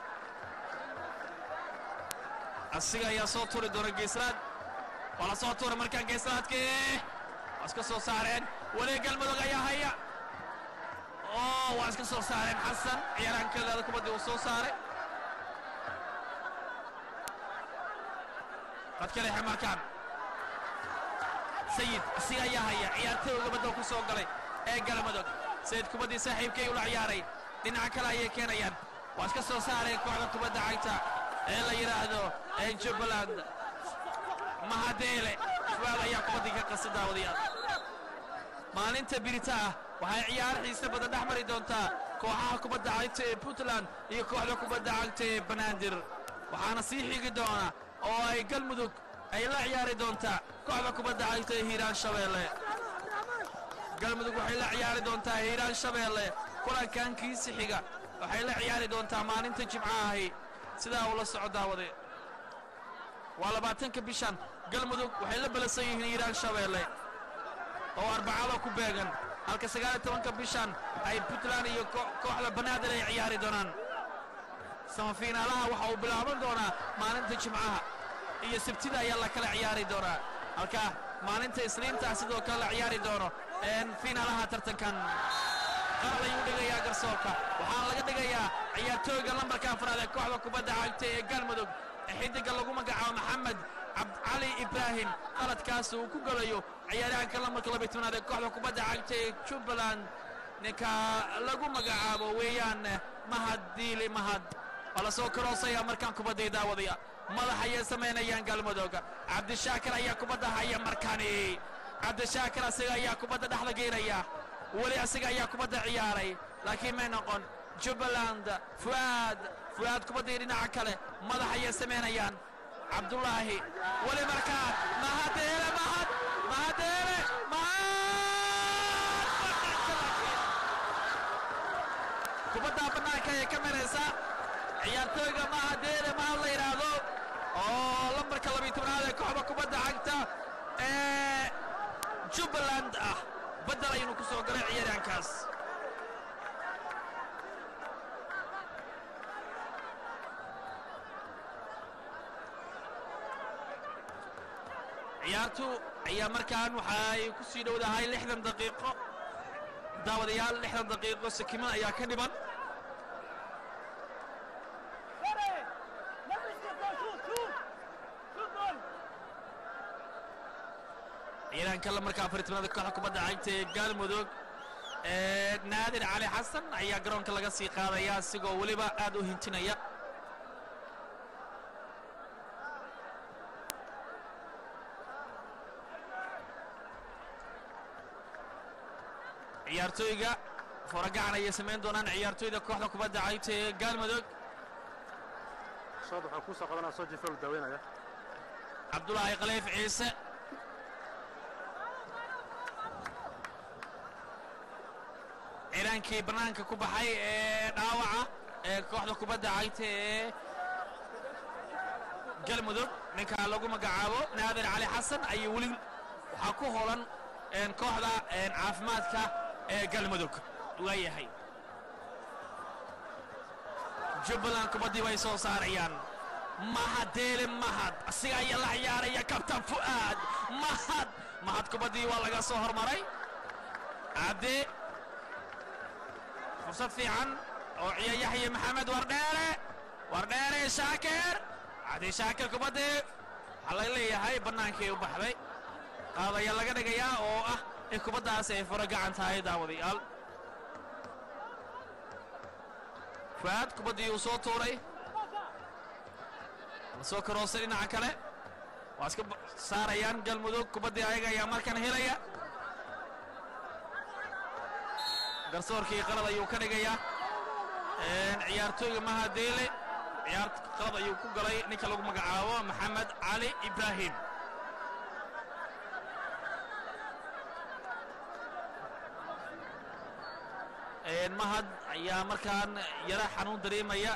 Speaker 5: asiga ayaa soo tuuri doona geyslaad waa la soo tuuray markaa geyslaadkii waa iska soo saareen weli galmudug ayaa haya oo waa iska soo saareen xasan ciyaaraanka ladhaahdo kubaddii uu soo saaray qadkaleexe markaan sayid asiga ayaa haya ciyaartooyga badda ku soo galay ee galmudug sayid kubaddii saaxiibkay ula ciyaaray dhinaca kale ayay keenayaan waa iska soo saareen kooxda kubadda cagta ee la yidhaahdo ee jubbaland mahadeele fuaal ayaa kubaddii ka qasi daawadayaal maalinta birita ah waxay ciyaar xiise badan dhex mari doontaa kooxaha kubadda cagta ee puntland iyo kooxda kubadda cagta ee banaadir waxaana sii xigi doona oo ay galmudug ay la ciyaari doontaa kooxda kubadda cagta ee hiiraan shabeelle galmudug waxay la ciyaari doontaa hiiraan shabeelle kulankan kiisi xiga waxay la ciyaari doontaa maalinta jimcahahi sidaa ula soco daawade waa labaatanka bishan galmudug waxay la balasan yihiin hiiraan shabeelle oo arbacada ku beegan halka sagaal iyo tobanka bishan ay puntland iyo kooxda banaadir ay ciyaari doonaan samafiinaalaha waxa uu bilaaban doonaa maalinta jimcaha iyo sabtida ayaa la kala ciyaari doonaa halka maalinta isniintaa sidoo kale la ciyaari doono fiinaalaha tartankan qaral ayuu dhigayaa garsoorka waxaana laga dhigayaa ciyaartooyga lambarka afraad ee kooxda kubadda cagta ee galmudug ee xidiga lagu magacaabo maxamed cabdcali ibraahim qaladkaas uu ku galayo ciyaaryahanka lambarka labiy tobnaad ee kooxda kubadda cagta ee jubbaland ninka lagu magacaabo weeyaan mahad diili mahad waa la soo karoosaya markaan kubadday daawadaya madax ayay samaynayaan galmudug cabdishaakir ayaa kubadda haya markani cabdishaakir asiga ayaa kubadda dhexda geynaya weli asiga ayaa kubadda ciyaaray laakiin may noqon jubbaland fu'aad fu'aad kubaddii dhinaca kale madax ayay samaynayaan cabdulaahi weli markaan mahadeele mahad mahadeele mahad kubaddaa bannaanka ayay ka maraysaa ciyaartooyga mahadeele mahad la yidhaahdo oo lambarka labiy tobnaad ee kooxda kubadda cagta ee jubbaland ah baddel ayuunu ku soo galay ciyaaryahankaas ciyaartu ayaa markaan waxay ku sii dhowdahay lixdan daqiiqo daawadayaal lixdan daqiiqo sakiman ayaa ka dhiban ciidaanka lamarka afar tobnaada kooxda kubadda cagta ee galmudug ee naadir cali xasan ayaa garoonka laga sii qaadaya isigoo weliba aad u hintinaya ciyaartooyga foragacan ayay samayn doonaan ciyaartooyda kooxda kubadda cagta ee galmudug
Speaker 3: shaad waxaan kuu soo qadanaa soo jifa u daaweynaya
Speaker 5: cabdulaahi khaliif ciise ciiraankii bannaanka ku baxay ee dhaawaca ee kooxda kubadda cagta ee galmudug ninka lagu magacaabo naadir cali xasan ayuu weli waxaa ku holan kooxda caafimaadka ee galmudug waayahay jubbaland kubaddii bay soo saarayaan mahadeele mahad asiga ayaa la ciyaaraya kabtan fu'aad mahad mahad kubaddii waa laga soo hormaray cabdi fursad fiican oo ciya yaxya maxamed wardheere wardheere shaakir cabdi shaakir kubaddii waxaa laga leeyahay bannaankii u baxday qaad ayaa laga dhigayaa oo ah in kubaddaasi ay furo gacan tahay daawadayaal fu'aad kubaddii uu soo tuuray soo karoosay dhinaca kale waa iska ba- saarayaan galmudug kubaddii ayaga ayaa markan helaya garsoorkii qalad ayuu ka dhigayaa Een, ciyaartooyga mahadeele ciyaar qalad ayuu ku galay ninka lagu magacaabo maxamed cali ibraahim Een, mahad ayaa markaan yara xanuun dareemaya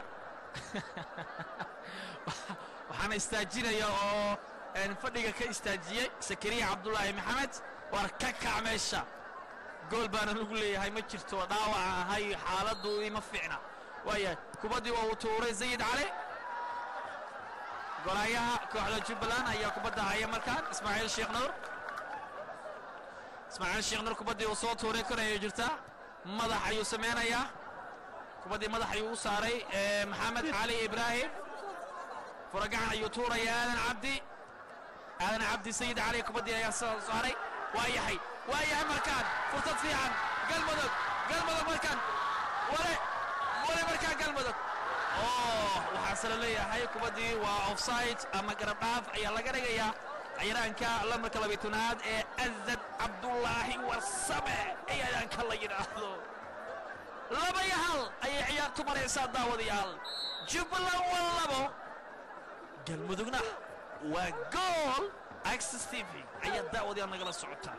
Speaker 5: waxaana istaajinaya oo een, fadhiga ka istaajiyey sakariya cabdulaahi maxamed waar ka kac meesha gool baana lagu leeyahay ma jirto dhaawaca ahay xaaladdu ima fiicna waaya kubaddii waa uu tuuray sayid cali golaayaha kooxda jubbaland ayaa kubadda haya markaan ismaaciil sheekh nuur ismaaciil sheekh nuur kubaddii uu soo tuuray kor ayay jirtaa madax ayuu sameynayaa kubaddii madax ayuu u saaray ee, maxamed cali ibraahim furagacan ayuu tuuraya aadan cabdi aadan cabdi sayid cali kubaddii ayaa soo saaray waa yahay waa yahay markaan fursad fiican galmudug galmudug markaan wale wale markaan galmudug oh waxaase la leeyahay kubaddii waa offside ama garab dhaaf ayaa laga dhigayaa ciyaaraanka lambarka labaytanaad ee azad cabdulaahi warsame ciyaaraanka la yidhaahdo laba iyo hal ayay ciyaartu maraysaa daawadayaal jubbaland waa labo galmudugna waa gool access tv ayaa daawadayaal nagala socotaa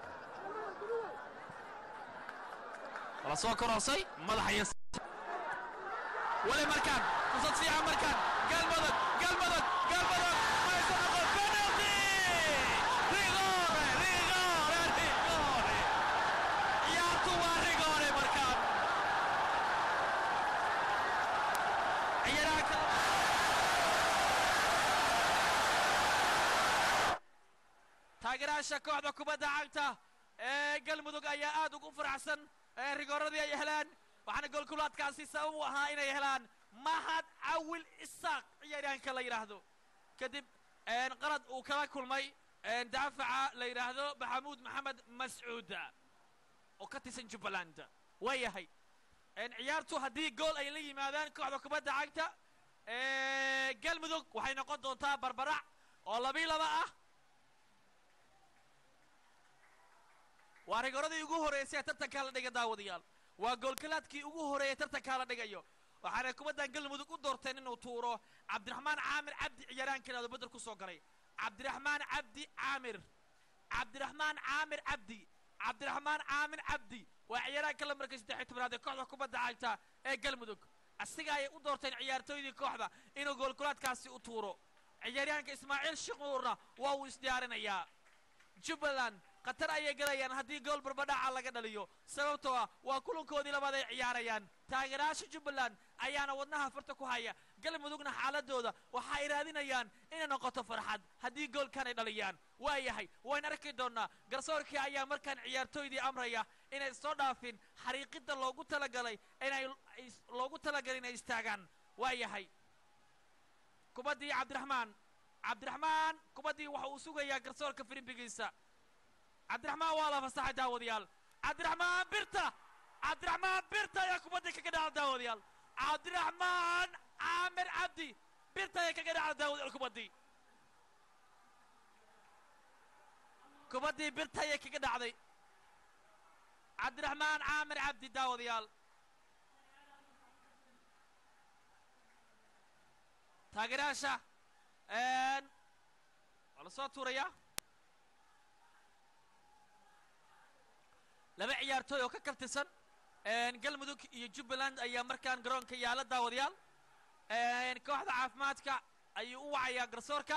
Speaker 5: wala soo koroosay madaxaya wali markaan fursad fiican markaan galmudug galmudug galmudug maysa noqon penalty rigore rigore rigore ciyaartu waa rigore markaan ciyaaraha kale taageerayaasha kooxda kubadda cagta ee galmudug ayaa aad ugu faraxsan ee rigooradii ay helaan waxaana goolkulaadkaasi sabab u ahaa inay helaan mahad cawil isaaq ciyaaryahanka la yidhaahdo kadib een, qalad uu kala kulmay een, daafaca la yidhaahdo maxamuud maxamed mascuud oo ka tirsan jubbaland waa yahay een, ciyaartu haddii gool ay la yimaadaan kooxda kubadda cagta ee galmudug waxay noqon doontaa barbarac oo labii laba ah waa rigoradii ugu horreysay ee tartankaa la dhiga daawadayaal waa goolkalaadkii ugu horreeyay tartankaa la dhigayo waxaana kubaddan galmudug u doorteen inuu tuuro cabdiraxmaan caamir cabdi ciyaaraankan bedel ku soo galay cabdiraxmaan cabdi caamir cabdiraxmaan caamir cabdi cabdiraxmaan caamir cabdi waa ciyaaraanka lambarka saddex iyo tobanaad ee kooxda kubadda cagta ee galmudug asiga ayay u doorteen ciyaartooydii kooxda inuu goolkulaadkaasi u tuuro ciyaaryahanka ismaaciil shiquurna waa uu isdiyaarinayaa jubbaland khatar ayay galayaan haddii gool barbadhaca laga dhaliyo sababtoo ah waa kulankoodii labaad ay ciyaarayaan taageerayaasha jubbaland ayaana wadnaha farta ku haya galmudugna xaaladooda waxa ay raadinayaan inay noqoto farxad haddii goolkan ay dhaliyaan waa yahay wayna arki doonnaa garsoorkii ayaa markaan ciyaartooydii amraya inay soo dhaafin xariiqidda loogu talagalay inay is- loogu talagalay inay istaagaan waa yahay kubaddii cabdiraxmaan cabdiraxmaan kubaddii waxa uu sugayaa garsoorka firimbigiisa cabdiraxmaan waa la fasaxay daawadayaal cabdiraxmaan birta cabdiraxmaan birta ayaa kubaddii kaga dhaca daawadayaal cabdiraxmaan caamir cabdi birta ayaa kaga dhaca daawadayaal kubaddii kubaddii birta ayay kaga dhacday cabdiraxmaan caamir cabdi daawadayaal taageerayaasha een, waa la soo tuurayaa laba ciyaartooy oo ka kabtirsan een, galmudug iyo jubbaland ayaa markaan garoonka yaala daawadayaal een, kooxda caafimaadka ayuu u wacayaa garsoorka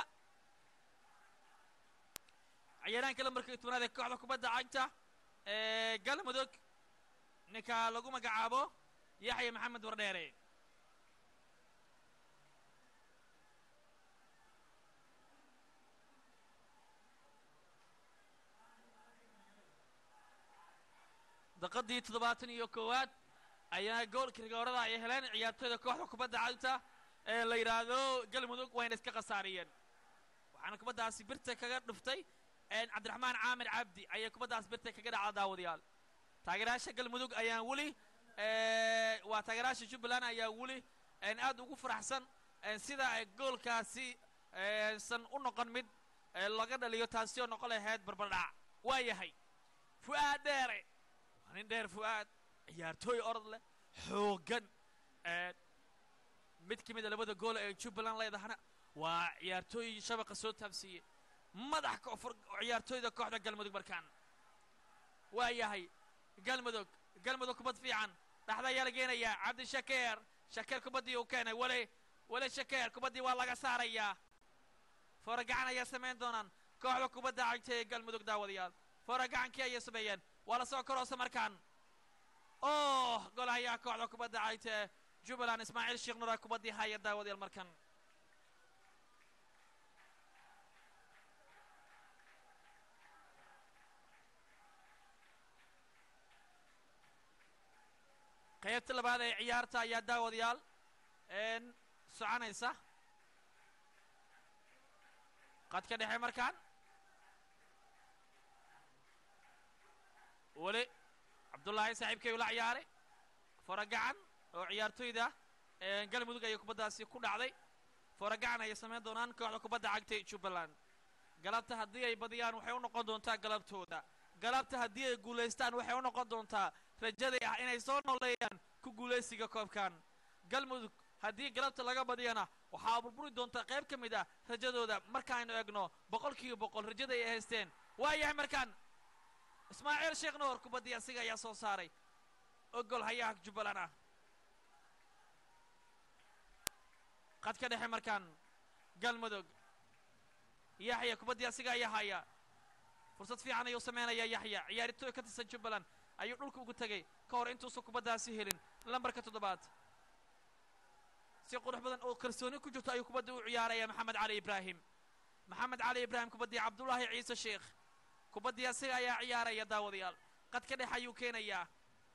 Speaker 5: ciyaaraanka lambarka tobanaad ee kooxda kubadda cagta ee galmudug ninka lagu magacaabo yaxya maxamed wardheere daqadii toddobaatan iyo koowaad ayaa goolka rigoorada ay heleen ciyaartooyda kooxda kubadda cagta ee la yidhaahdo galmudug wayna iska khasaariyeen waxaana kubaddaasi birta kaga dhuftay een, cabdiraxmaan caamir cabdi ayaa kubaddaas birta kaga dhacda daawadayaal taageerayaasha galmudug ayaan weli ee, waa taageerayaasha jubbaland ayaa weli een, aad ugu faraxsan eh, sida ay goolkaasi eh, san u noqon mid eh, laga dhaliyo taasi oo noqon lahayd barbardhac waa yahay fu'aad dheere waa nin dheer fu'aad ciyaartooy orod leh xooggan eh, mid ka mid a labada gool ee jubbaland leedahana waa ciyaartooy shabaqa soo taabsiiyey madax koonfur ciyaartooyda kooxda galmudug markaan waa yahay galmudug galmudug kubad fiican dhaxda ayaa la geenayaa cabdi shakeer shakeer kubaddii uu keenay weli weli shakeer kubaddii waa laga saarayaa fooragacan ayaa samayn doonaan kooxda kubadda cagta ee galmudug daawadayaal fooragacankii ayay sameeyeen waa la soo koroosa markaan oh golahayaa kooxda kubadda cagta ee jubbaland ismaaciil sheekh nura kubaddii haya daawadayaal markan qaybta labaad ee ciyaarta ayaa daawadayaal een soconaysa qadka dhexe markaan weli cabdullaahi saaxiibkay ula ciyaaray foragacan oo ciyaartooyda een galmudug ayay kubaddaasi ku dhacday foragacan ayay samayn doonaan kooxda kubadda cagta ee jubbaland galabta haddii ay badiyaan waxay u noqon doontaa galabtooda galabta haddii ay guulaystaan waxay u noqon doontaa rajaday ah inay soo nooleeyaan ku guulaysiga koobkan galmudug haddii galabta laga badiyana waxaa burburi doontaa qayb ka mid ah rajadooda markaaynu egno boqol kiiba boqol rajada ay haysteen waa yahay markaan ismaaciil sheekh nuur kubaddii asiga ayaa soo saaray ogol hayaha jubbaland ah qadka dhexe markaan galmudug yaxya kubaddii asiga ayaa haya fursad fiican ayuu samaynayaa yaxya ciyaartooy ka tirsan jubbaland ayuu dhulka ugu tegay ka hor intuusan kubaddaasi helin lambarka toddobaad si qurux badan oo kalsooni ku jirto ayuu kubadda u ciyaaraya maxamed cali ibraahim maxamed cali ibraahim kubaddii cabdullaahi ciise sheekh kubaddii asiga ayaa ciyaaraya daawadayaal qadka dhex ayuu keenayaa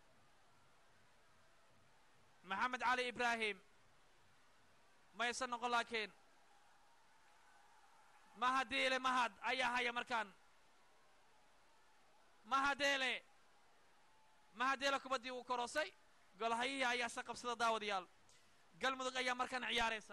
Speaker 5: maxamed cali ibraahim maysan noqon laakiin mahadeele mahad ayaa haya markaan mahadeele mahadeele kubaddii uu korosay golhayihii ayaa se qabsada daawadayaal galmudug ayaa markaan ciyaaraysa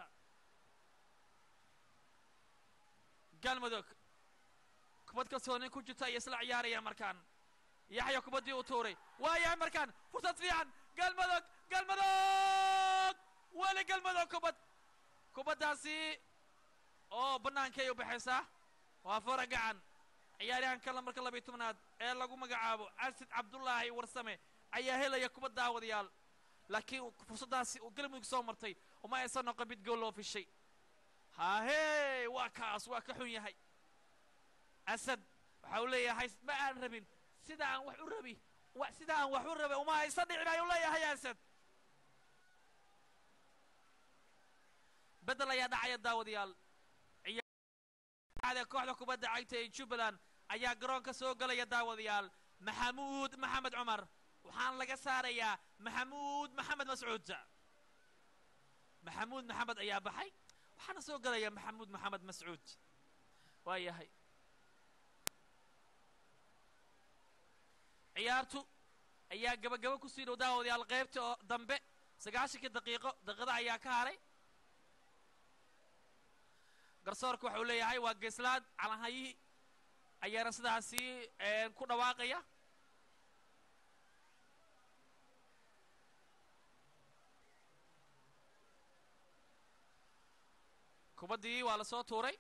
Speaker 5: galmudug kubad kalsooni ku jirta ayay isla ciyaarayaan markaan yaxya kubaddii uu tuuray waa yahay markaan fursad fiican galmudug galmudug weli galmudug kubad kubaddaasi oo bannaankay u baxaysaa waa fara gacan ciyaaryahanka lambarka labiyo tobnaad ee lagu magacaabo asid cabdullaahi warsame ayaa helaya kubad daawadayaal laakiin fursaddaasi uu galmudug soo martay uma aysan noqon mid gool loo fishay haahee waa kaas waa ka xun yahay asad waxa uu leeyahay ma aan rabin sida aan wax u rabi wa sida aan wax u rabay uma aysan dhicin ayuu leeyahay asad beddel ayaa dhacaya daawadayaal ciyaarada kooxda kubadda cagta ee jubbaland ayaa garoonka soo gelaya daawadayaal maxamuud maxamed cumar waxaan laga saarayaa maxamuud maxamed mascuud maxamuud maxamed ayaa baxay waxaana soo gelaya maxamuud maxamed mascuud waa yahay ciyaartu ayaa gabagabo kusii dhow daawadayaal qaybta oo dambe sagaashankii daqiiqo daqiiqada ayaa ka haray garsoorka waxa uu leeyahay waa geeslaad calanhayihii ayaana sidaasi ku dhawaaqaya kubaddii waa la soo tuuray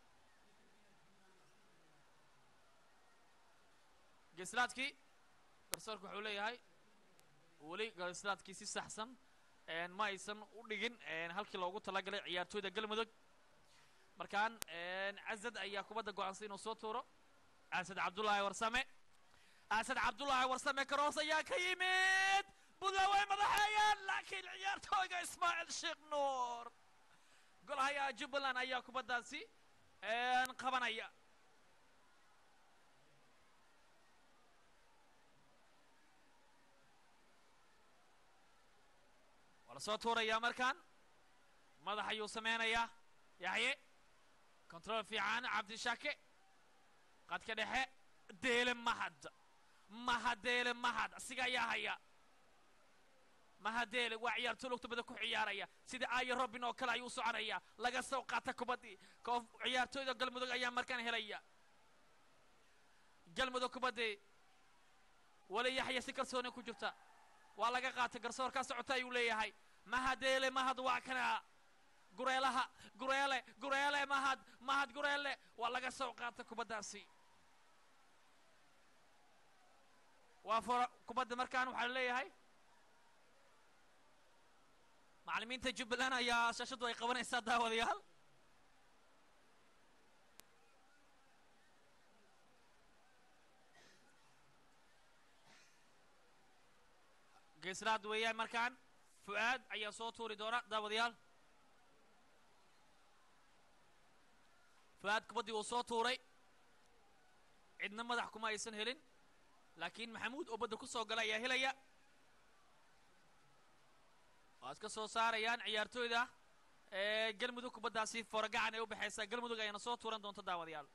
Speaker 5: geeslaadkii garsoorka wuxuu leeyahay weli geeslaadkii si saxsan ma aysan u dhigin halkii loogu talagalay ciyaartooyda galmudug markaan casad ayaa kubadda go'aansan inuu soo tuuro asad cabdullaahi warsame asad cabdullaahi warsame karoos ayaa ka yimid buntland way madaxeeyaan laakiin ciyaartooyga ismaaciil sheekh nuur golhayaa jubbaland ayaa kubaddaasi qabanaya waa la soo tuurayaa markaan madax ayuu samaynayaa yaxye control fiican cabdishaake qadka dhexe deele mahad mahad deele mahad asiga ayaa haya
Speaker 6: mahadeele waa ciyaartooy lugta bada ku ciyaaraya sida aayo robin oo kale ayuu soconaya laga soo qaata kubaddii koof ciyaartooyda galmudug ayaa markaan helaya galmudug kubaddii wali yaxya si kalsooni ku jirta waa laga qaatay garsoorkaa socota ayuu leeyahay mahadeele mahad waa kana gureelaha gureele gureele mahad mahad gureele waa laga soo qaata kubaddaasi waa fora kubadda markaan waxaa leeyahay macallimiinta jubbaland ayaa shaashaddu ay qabanaysaa daawadayaal geeslaad weeyaan markaan fu'aad ayaa soo tuuri doona daawadayaal fu'aad kubaddii uu soo tuuray cidna madax kuma aysan helin laakiin maxamuud oo badda ku soo gala ayaa helaya waa iska soo saarayaan ciyaartooyda ee galmudug kubaddaasi foragacan ee u baxaysa galmudug ayana soo tuuran doonta daawadayaal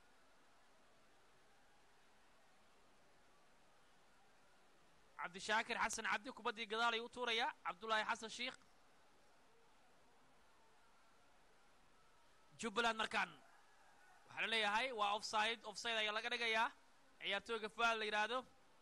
Speaker 6: cabdishaakir xasan cabdi kubaddii gadaal ayuu u tuurayaa cabdullaahi xasan shiikh jubbaland markaan waxaa la leeyahay waa offside offside ayaa laga dhigayaa ciyaartooyga fuaal la yidhaahdo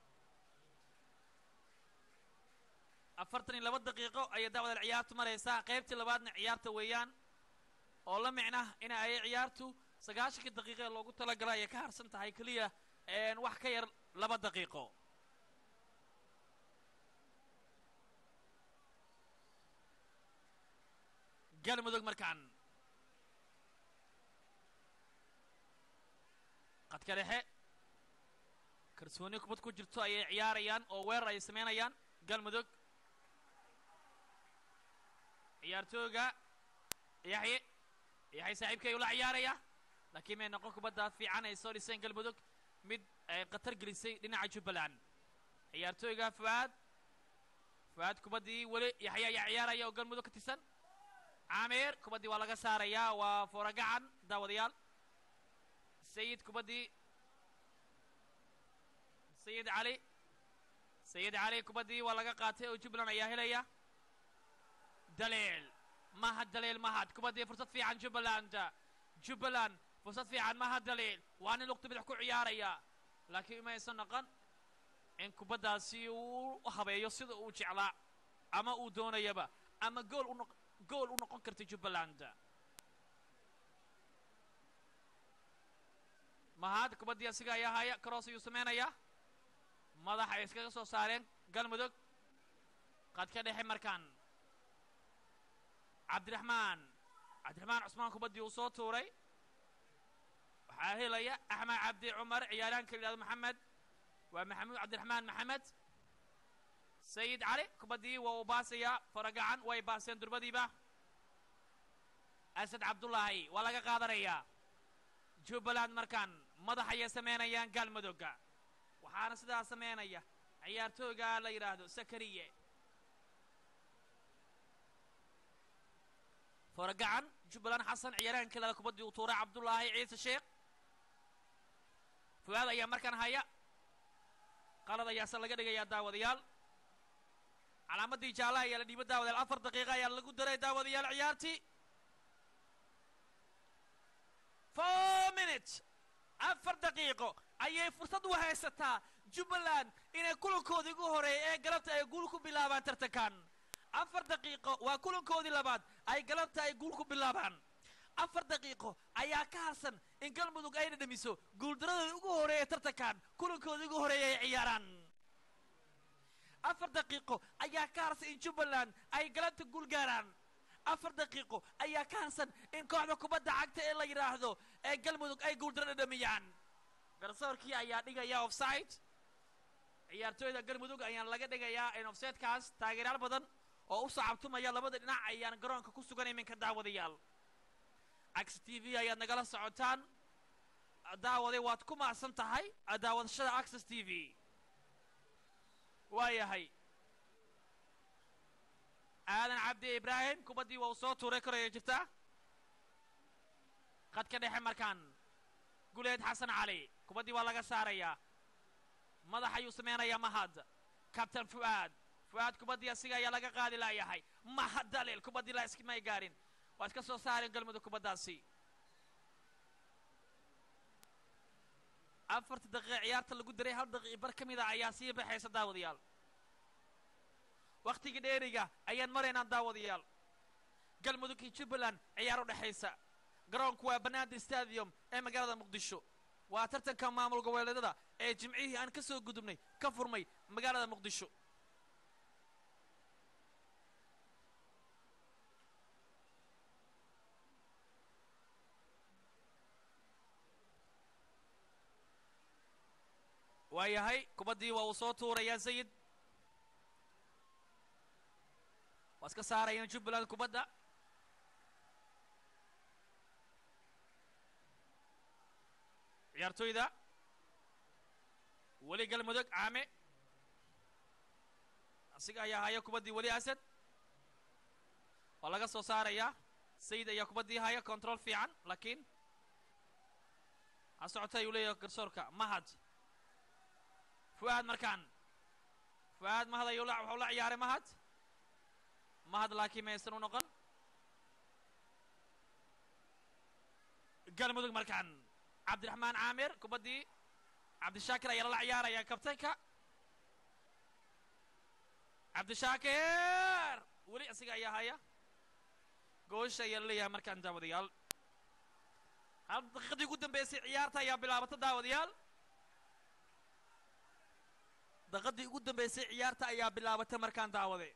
Speaker 6: afartan iyo laba daqiiqo ayay daawadaal ciyaartu maraysaa qaybtii labaadna ciyaarta weeyaan oo la micna in ay ciyaartu sagaashankii daqiiqo ee loogu talagalay ayay ka harsan tahay keliya wax ka yar laba daqiiqo galmudug markaan qadka dhexe kalsooni kubad ku jirto ayay ciyaarayaan oo weerar ay samaynayaan galmudug ciyaartooyga yaxye yaxye saaxiibkay ula ciyaaraya laakiin may noqon kubaddaa fiican ay soo dhiseen galmudug mid ay khatar gelisay dhinaca jubbaland ciyaartooyga fuaad fuaad kubaddii weli yaxye ayaa ciyaaraya oo galmudug ka tirsan caamir kubaddii waa laga saarayaa waa fooragacan daawadayaal sayid kubaddii sayid cali sayid cali kubaddii waa laga qaatay oo jubbaland ayaa helaya daliil mahad daliil mahad kubaddii fursad fiican jubbaland jubbaland fursad fiican mahad daliil waa nin lugta bidix ku ciyaaraya laakiin ima aysan noqon in kubaddaasi uu habeeyo sida uu jeclaa ama uu doonayaba ama gool u noq gool u noqon karta jubbaland mahad kubaddii asiga ayaa haya karoos ayuu samaynayaa madax ay iskaga soo saareen galmudug qadka dhexe markaan cabdiraxmaan cabdiraxmaan cusmaan kubaddii uu soo tuuray waxaa helaya axmed cabdi cumar ciyaaraanka la yidhahdo maxamed waa maxamuud cabdiraxmaan maxamed sayid cali kubaddii waa uu baasayaa faragacan way baaseen durbadiiba asad cabdullaahi waa laga qaadanayaa jubbaland markaan madax ayay samaynayaan galmudugga waxaana sidaa samaynaya ciyaartooyga la yidhaahdo sakariye foragacan jubbaland xasan ciyaaraanka lada kubaddii uu tuuray cabdullaahi ciise sheekh fuaad ayaa markaan haya qalad ayaase laga dhigayaa daawadayaal calaamaddii jaalaha ayaa la dhiibo daawadayaal afar daqiiqa ayaa lagu daray daawadayaal ciyaartii four minutes afar daqiiqo ayay fursad u haysataa jubbaland inay kulankoodii ugu horeeya ee galabta ay guul ku bilaabaan tartankan afar daqiiqo waa kulankoodii labaad ay galabta ay guul ku bilaabaan afar daqiiqo ayaa ka harsan in galmudug ay dhadhamiso guuldaradooda ugu horeeya tartankan kulankoodii ugu horeeya ay ciyaaraan afar daqiiqo ayaa ka harsan in jubbaland ay galabta guul gaaraan afar daqiiqo ayaa ka harsan in kooxda kubadda cagta ee la yidhaahdo ee galmudug ay guuldaro dhadhamiyaan garsoorkii ayaa dhigaya offside ciyaartooyda galmudug ayaan laga dhigayaa in offsidekaas taageerayaal badan oo u sacabtumaya labada dhinac ayaan garoonka ku sugan iminka daawadayaal ax t v ayaad nagala socotaan daawaday waad ku maacsan tahay daawadashada access t v waa yahay aadan cabdi ibraahim kubaddii waa uu soo tuuray koraya jirta qadka dhexe markaan guleed xasan cali kubaddii waa laga saarayaa madax ayuu samaynayaa mahad kabtan fu'aad fuaad kubaddii asiga ayaa laga qaadi laayahay maha dalil kubaddii la iskimay gaarin waa iska soo saareen galmudug kubaddaasi afarta daqiiqa ciyaarta lagu diray hal daqiiq bar ka mida ayaa sii baxaysa daawadayaal wakhtigii dheeriga ayaan maraynaa daawadayaal galmudug iyo jubbaland ciyaar u dhexaysa garoonku waa banaadir stadium ee magaalada muqdisho waa tartanka maamul goboleedyada ee jimcihii aan ka soo gudubnay ka furmay magaalada muqdisho waayahay kubaddii waa uu soo tuurayaa sayid waa iska saarayaan jubbaland kubadda ciyaartoyda weli galmudug caame asiga ayaa haya kubaddii weli asad waa laga soo saarayaa sayid ayaa kubaddii haya control fiican laakiin ha socota ayuu leeyahay garsoorka mahad fu'aad markaan fu'aad mahad ayuu la waxuu la ciyaaray mahad mahad laakiin maysan u noqon galmudug markaan cabdiraxmaan caamir kubaddii cabdishaakir ayaa lala ciyaaraya kabtanka cabdishaakir weli asiga ayaa haya goosha ayaa la leeyahay markaan daawadayaal hal daqiiqadii ugu dambeysay ciyaarta ayaa bilaabata daawadayaal daqiiqadii ugu dambeysay ciyaarta ayaa bilaabata markaan daawaday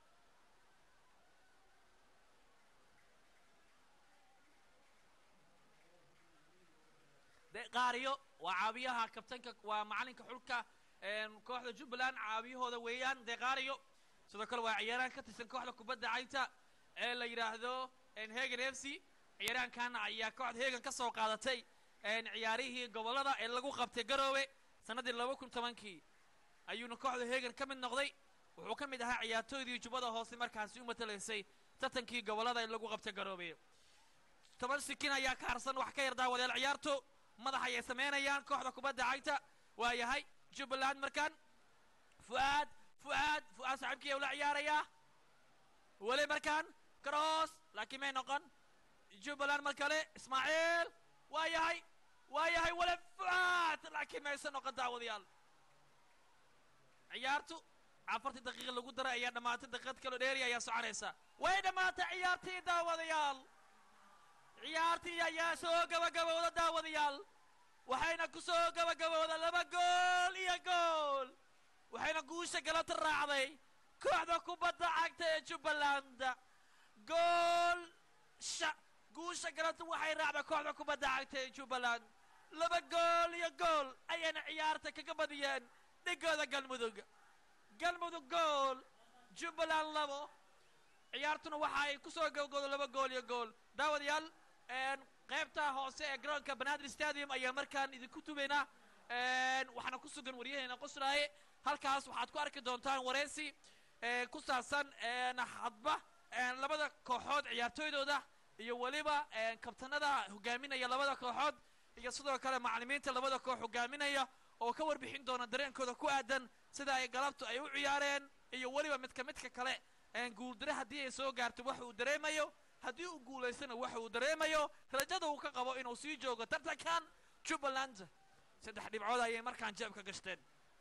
Speaker 6: de qaariyo waa caawiyaha kabtanka waa macalinka xulka kooxda jubbaland caawiyahooda weeyaan de qaariyo sidoo kale waa ciyaaraan ka tirsan kooxda kubadda cagta ee la yidhaahdo hegan f c ciyaaraankan ayaa kooxda hegan ka soo qaadatay ciyaarihii gobollada ee lagu qabtay garoowe sannaddii laba kun tobankii ayuuna kooxda hegan ka mid noqday wuxuu ka mid ahaa ciyaartooydii jubbada hoose markaasi u matalaysay tartankii gobollada ee lagu qabtay garoobe toban sikin ayaa ka harsan wax ka yar daawadeel ciyaarto madax ayay samaynayaan kooxda kubadda cagta waa yahay jubbaland markaan fu'aad fu'aad fu'aad saaxiibkii ula ciyaarayaa weli markaan cross laakiin may noqon jubbaland mar kale ismaaciil waa yahay waa yahay weli fu'aad laakiin maysan noqon daawadayaal ciyaartu afartii daqiiqa lagu daray ayaa dhammaatay daqiiqad kaloo dheeri ayaa soconaysa way dhammaatay ciyaartii daawadayaal ciyaartii ayaa soo gabagabowda daawadayaal waxayna ku soo gabagabowda laba gool iyo gool waxayna guusha galabta raacday kooxda kubadda cagta ee jubbaland gool sha guusha galabta waxay raacday kooxda kubadda cagta ee jubbaland laba gool iyo gool ayayna ciyaarta kaga badiyeen dhigooda galmudug galmudug gool jubbaland labo ciyaartuna waxa ay ku soo gabagowda laba gool iyo gool daawadayaal qaybta hoose ee garoonka banaadir stadium ayaa markaan idinku tubaynaa waxaana ku sugan waryaheena qosraaye halkaas waxaad ku arki doontaan wareysi ku saabsan hadba labada kooxood ciyaartooydooda iyo weliba kabtanada hogaaminaya labada kooxood iyo sidoo kale macallimiinta labada koox hogaaminaya oo ka warbixin doona dareenkooda ku aadan sida ay galabtu ay u ciyaareen iyo weliba midka midka kale guuldare haddii ay soo gaarto wax uu dareemayo haddii uu guulaystana waxa uu dareemayo rajada uu ka qabo inuu sii joogo tartankan jubbaland saddex dhibcood ayay markaan jeebka gashteen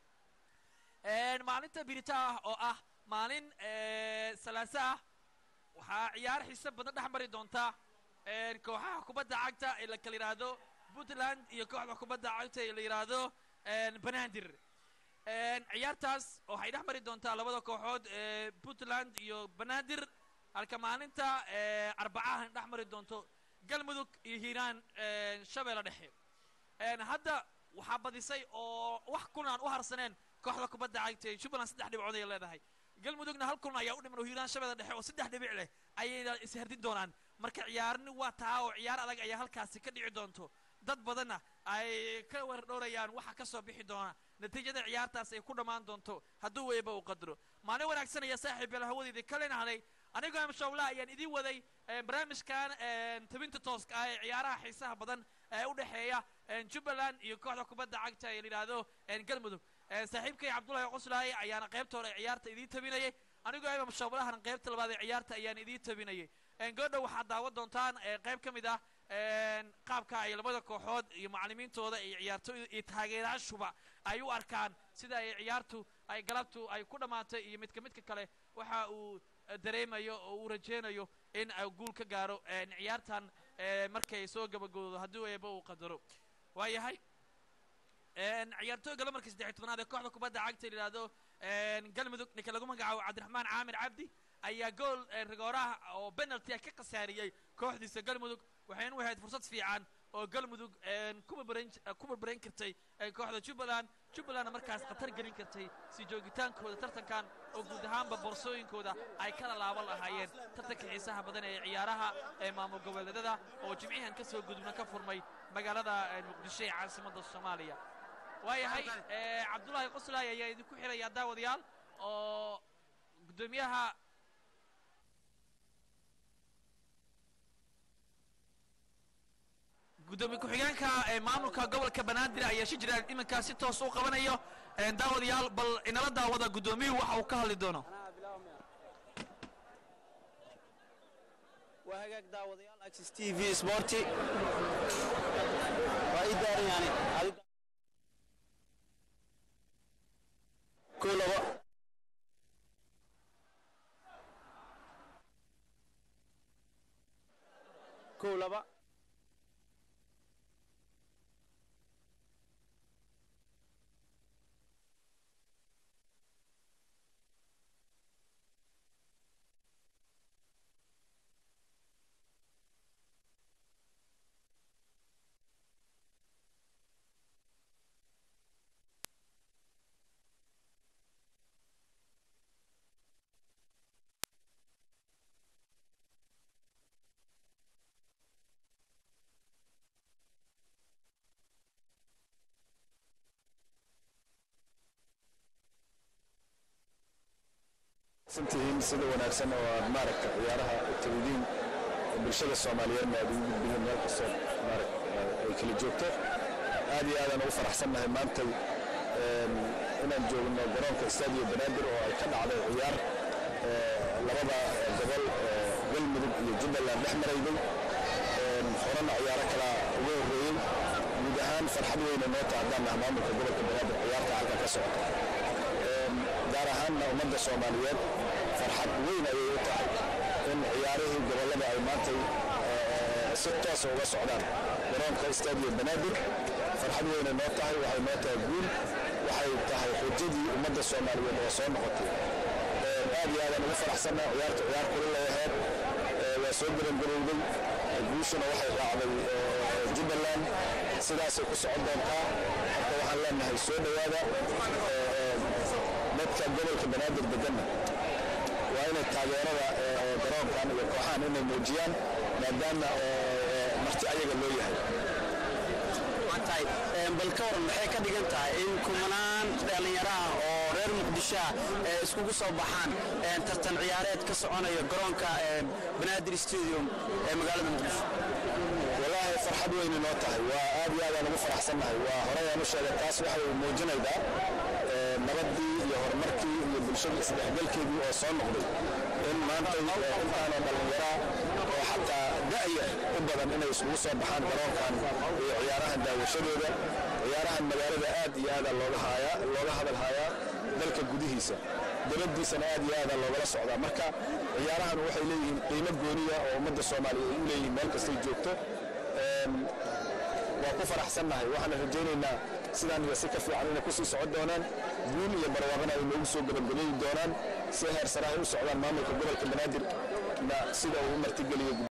Speaker 6: maalinta birita ah oo ah maalin salaase ah waxaa ciyaar xiise badan dhex mari doontaa kooxaha kubadda cagta ee la kala yidhaahdo puntland iyo kooxda kubadda cagta ee la yidhaahdo banaadir ciyaartaas waxay dhex mari doontaa labada kooxood ee puntland iyo banaadir halka maalinta arbacahan dhex mari doonto galmudug iyo hiiraan shabeelle dhexe hadda waxaa badisay oo wax kunaan u harsaneen kooxda kubadda cagta ee jubbaland saddex dhibcood ay leedahay galmudugna hal kulan ayaa u dhiman oo hiiraan shabeelle dhexe oo saddex dhibic leh ayayna isherdin doonaan marka ciyaarni waa taa oo ciyaar adag ayaa halkaasi ka dhici doonto dad badanna ay ka wardhowrayaan waxa ka soo bixi doona natiijada ciyaartaas ay ku dhammaan doonto hadduu weyba uu qadro maalin wanaagsan ayaa saaxiib yeel hawadeedii kalena halay anigoo amshawla ayaan idiin waday barnaamijkan tabinta tooska ah ee ciyaaraha xiisaha badan ee u dhexeeya jubbaland iyo kooxda kubadda cagta ee la yidhaahdo galmudug Ee, saaxiibkay cabdulahi qoslaaye ayaana qaybta hore ee ciyaarta idiin tabinayay anigoo ayba mushaabalahan qaybta labaad ee ciyaarta ayaan idiin tabinayay Een, goodha waxaad daawan doontaan ee, qayb ka mid ah een, qaabka ay labada kooxood iyo macallimiintooda iyo ciyaartooyda iyo taageerayaashuba ay u arkaan sida ay ciyaartu ay galabtu ay ku dhammaatay iyo midka midka kale waxa uu eh, dareemayo oo uu rajaynayo in ay guul ka gaaro een, ciyaartan eh, markay soo gabagoodo haddii eeba uu qadaro waayahay een, ciyaartooyga lamarka saddex iyo tobanaad ee kooxda kubadda cagta la yidhaahdo een, galmudug ninka lagu magacaabo cabdiraxmaan caamir cabdi ayaa gool ee, rigooraha oo penalty ah ka khasaariyey kooxdiisa galmudug waxayna u ahayd fursad fiican oo galmudug een, ku barbaran ku barbaran kartay ee, kooxda jubbaland jubbalandna markaas khatar gelin kartay si joogitaankooda tartankan oo guud ahaanba boorsooyinkooda ay kala laaban lahaayeen tartanka xiisaha badan ee ciyaaraha ee maamul goboleedyada oo jimcihan ka soo gudubna ka furmay magaalada ee, muqdisho ee caasimadda soomaaliya waayahay ee, cabdulaahi qoslaay ayaa idinku xiraya daawadayaal oo guddoomiyaha gudoomiye ku-xigeenka ee maamulka gobolka banaadir ayaa shi jira iminkaa si toos u qabanayo Een, daawadayaal bal inala daawada guddoomiyuhu waxa uu ka hadli doono
Speaker 1: waa hagaag daawadayaal axis t v sporti waa ii daaran yani Adi- kow labo kow laba
Speaker 7: santihiin sida wanaagsan oo aad maaragta ciyaaraha u tagidiin bulshada soomaaliyeedna aad ugu gudbideen meel kastoo maaragta ay kala joogto aad iyo aadaan ugu faraxsannahay maantay een, inaan joogno garoonka stadio banaadir oo ay ka dhacday ciyaar ee, labada gobol ee, galmudug iyo jubbaland dhex marayday een, horena ciyaaro kala uga horreeyey guud ahaan farxad weyna noo taha haddaan nahay maamulka gobolka banaadir ciyaarta halka ka socota Een, gaar ahaanna ummadda soomaaliyeed farxad weyn ayay u tahay in ciyaarihii gobollada ay maantay ee, si toosa uga socdaan garoonka stadio banaadir farxad weynay noo tahay waxay noo tahay guul waxay tahay xujadii ummadda soomaaliyeed oo soo noqotay Een, aad iyo aadaan ugu faraxsannahay ciyaartu ciyaar kulil ay ahayd Ee, waa soo gabangarowday guushuna waxay raacday ee, jubbaland sidaasay ku socon doontaa marka waxaan leenahay soo dhowaada Ee, dadka gobolka banaadir deganna waa inay taageerada ee, garoonkan iyo kooxahan inay muujiyaan maadaama ee, marti ayaga loo yahay
Speaker 1: tahay bal ka waran maxay ka dhigan tahay in kumanaan dhallinyaraha oo reer muqdisho ah ee iskugu soo baxaan ee tartan ciyaareed ka soconaya garoonka ee banaadir stadium ee magaalada muqdisho
Speaker 7: walaahi farxad weyna noo tahay waa aad iyo aadaan ugu faraxsannahay waa horey aan u sheegay taas waxay muujinaydaa ee, nabadii iyo horumarkii iyo bulshada isdhexgalkeedii oo soo noqday in maantay ee, intaanoo dhallinyaraa oo xataa da'ya u badan inay isugu soo baxaan garoonkan iyo ciyaarahan daawashadooda ciyaarahan magaalada aad iyo aadaa looga haayaa looga hadal haayaa dalka gudihiisa dibaddiisana aad iyo aadaa loogala socdaa marka ciyaarahan waxay leeyihiin qiimo gooniya oo ummadda soomaaliya ay u leeyihiin meel kastay joogto Een, waa ku faraxsannahay waxaana rajaynaynaa sidaan iyo si ka fiican inay kusii socon doonaan guul iyo barwaaqana ay noogu soo gabagabeeyi doonaan si heer sare ay u socdaan maamulka gobolka banaadir na sida uu u martigeliyo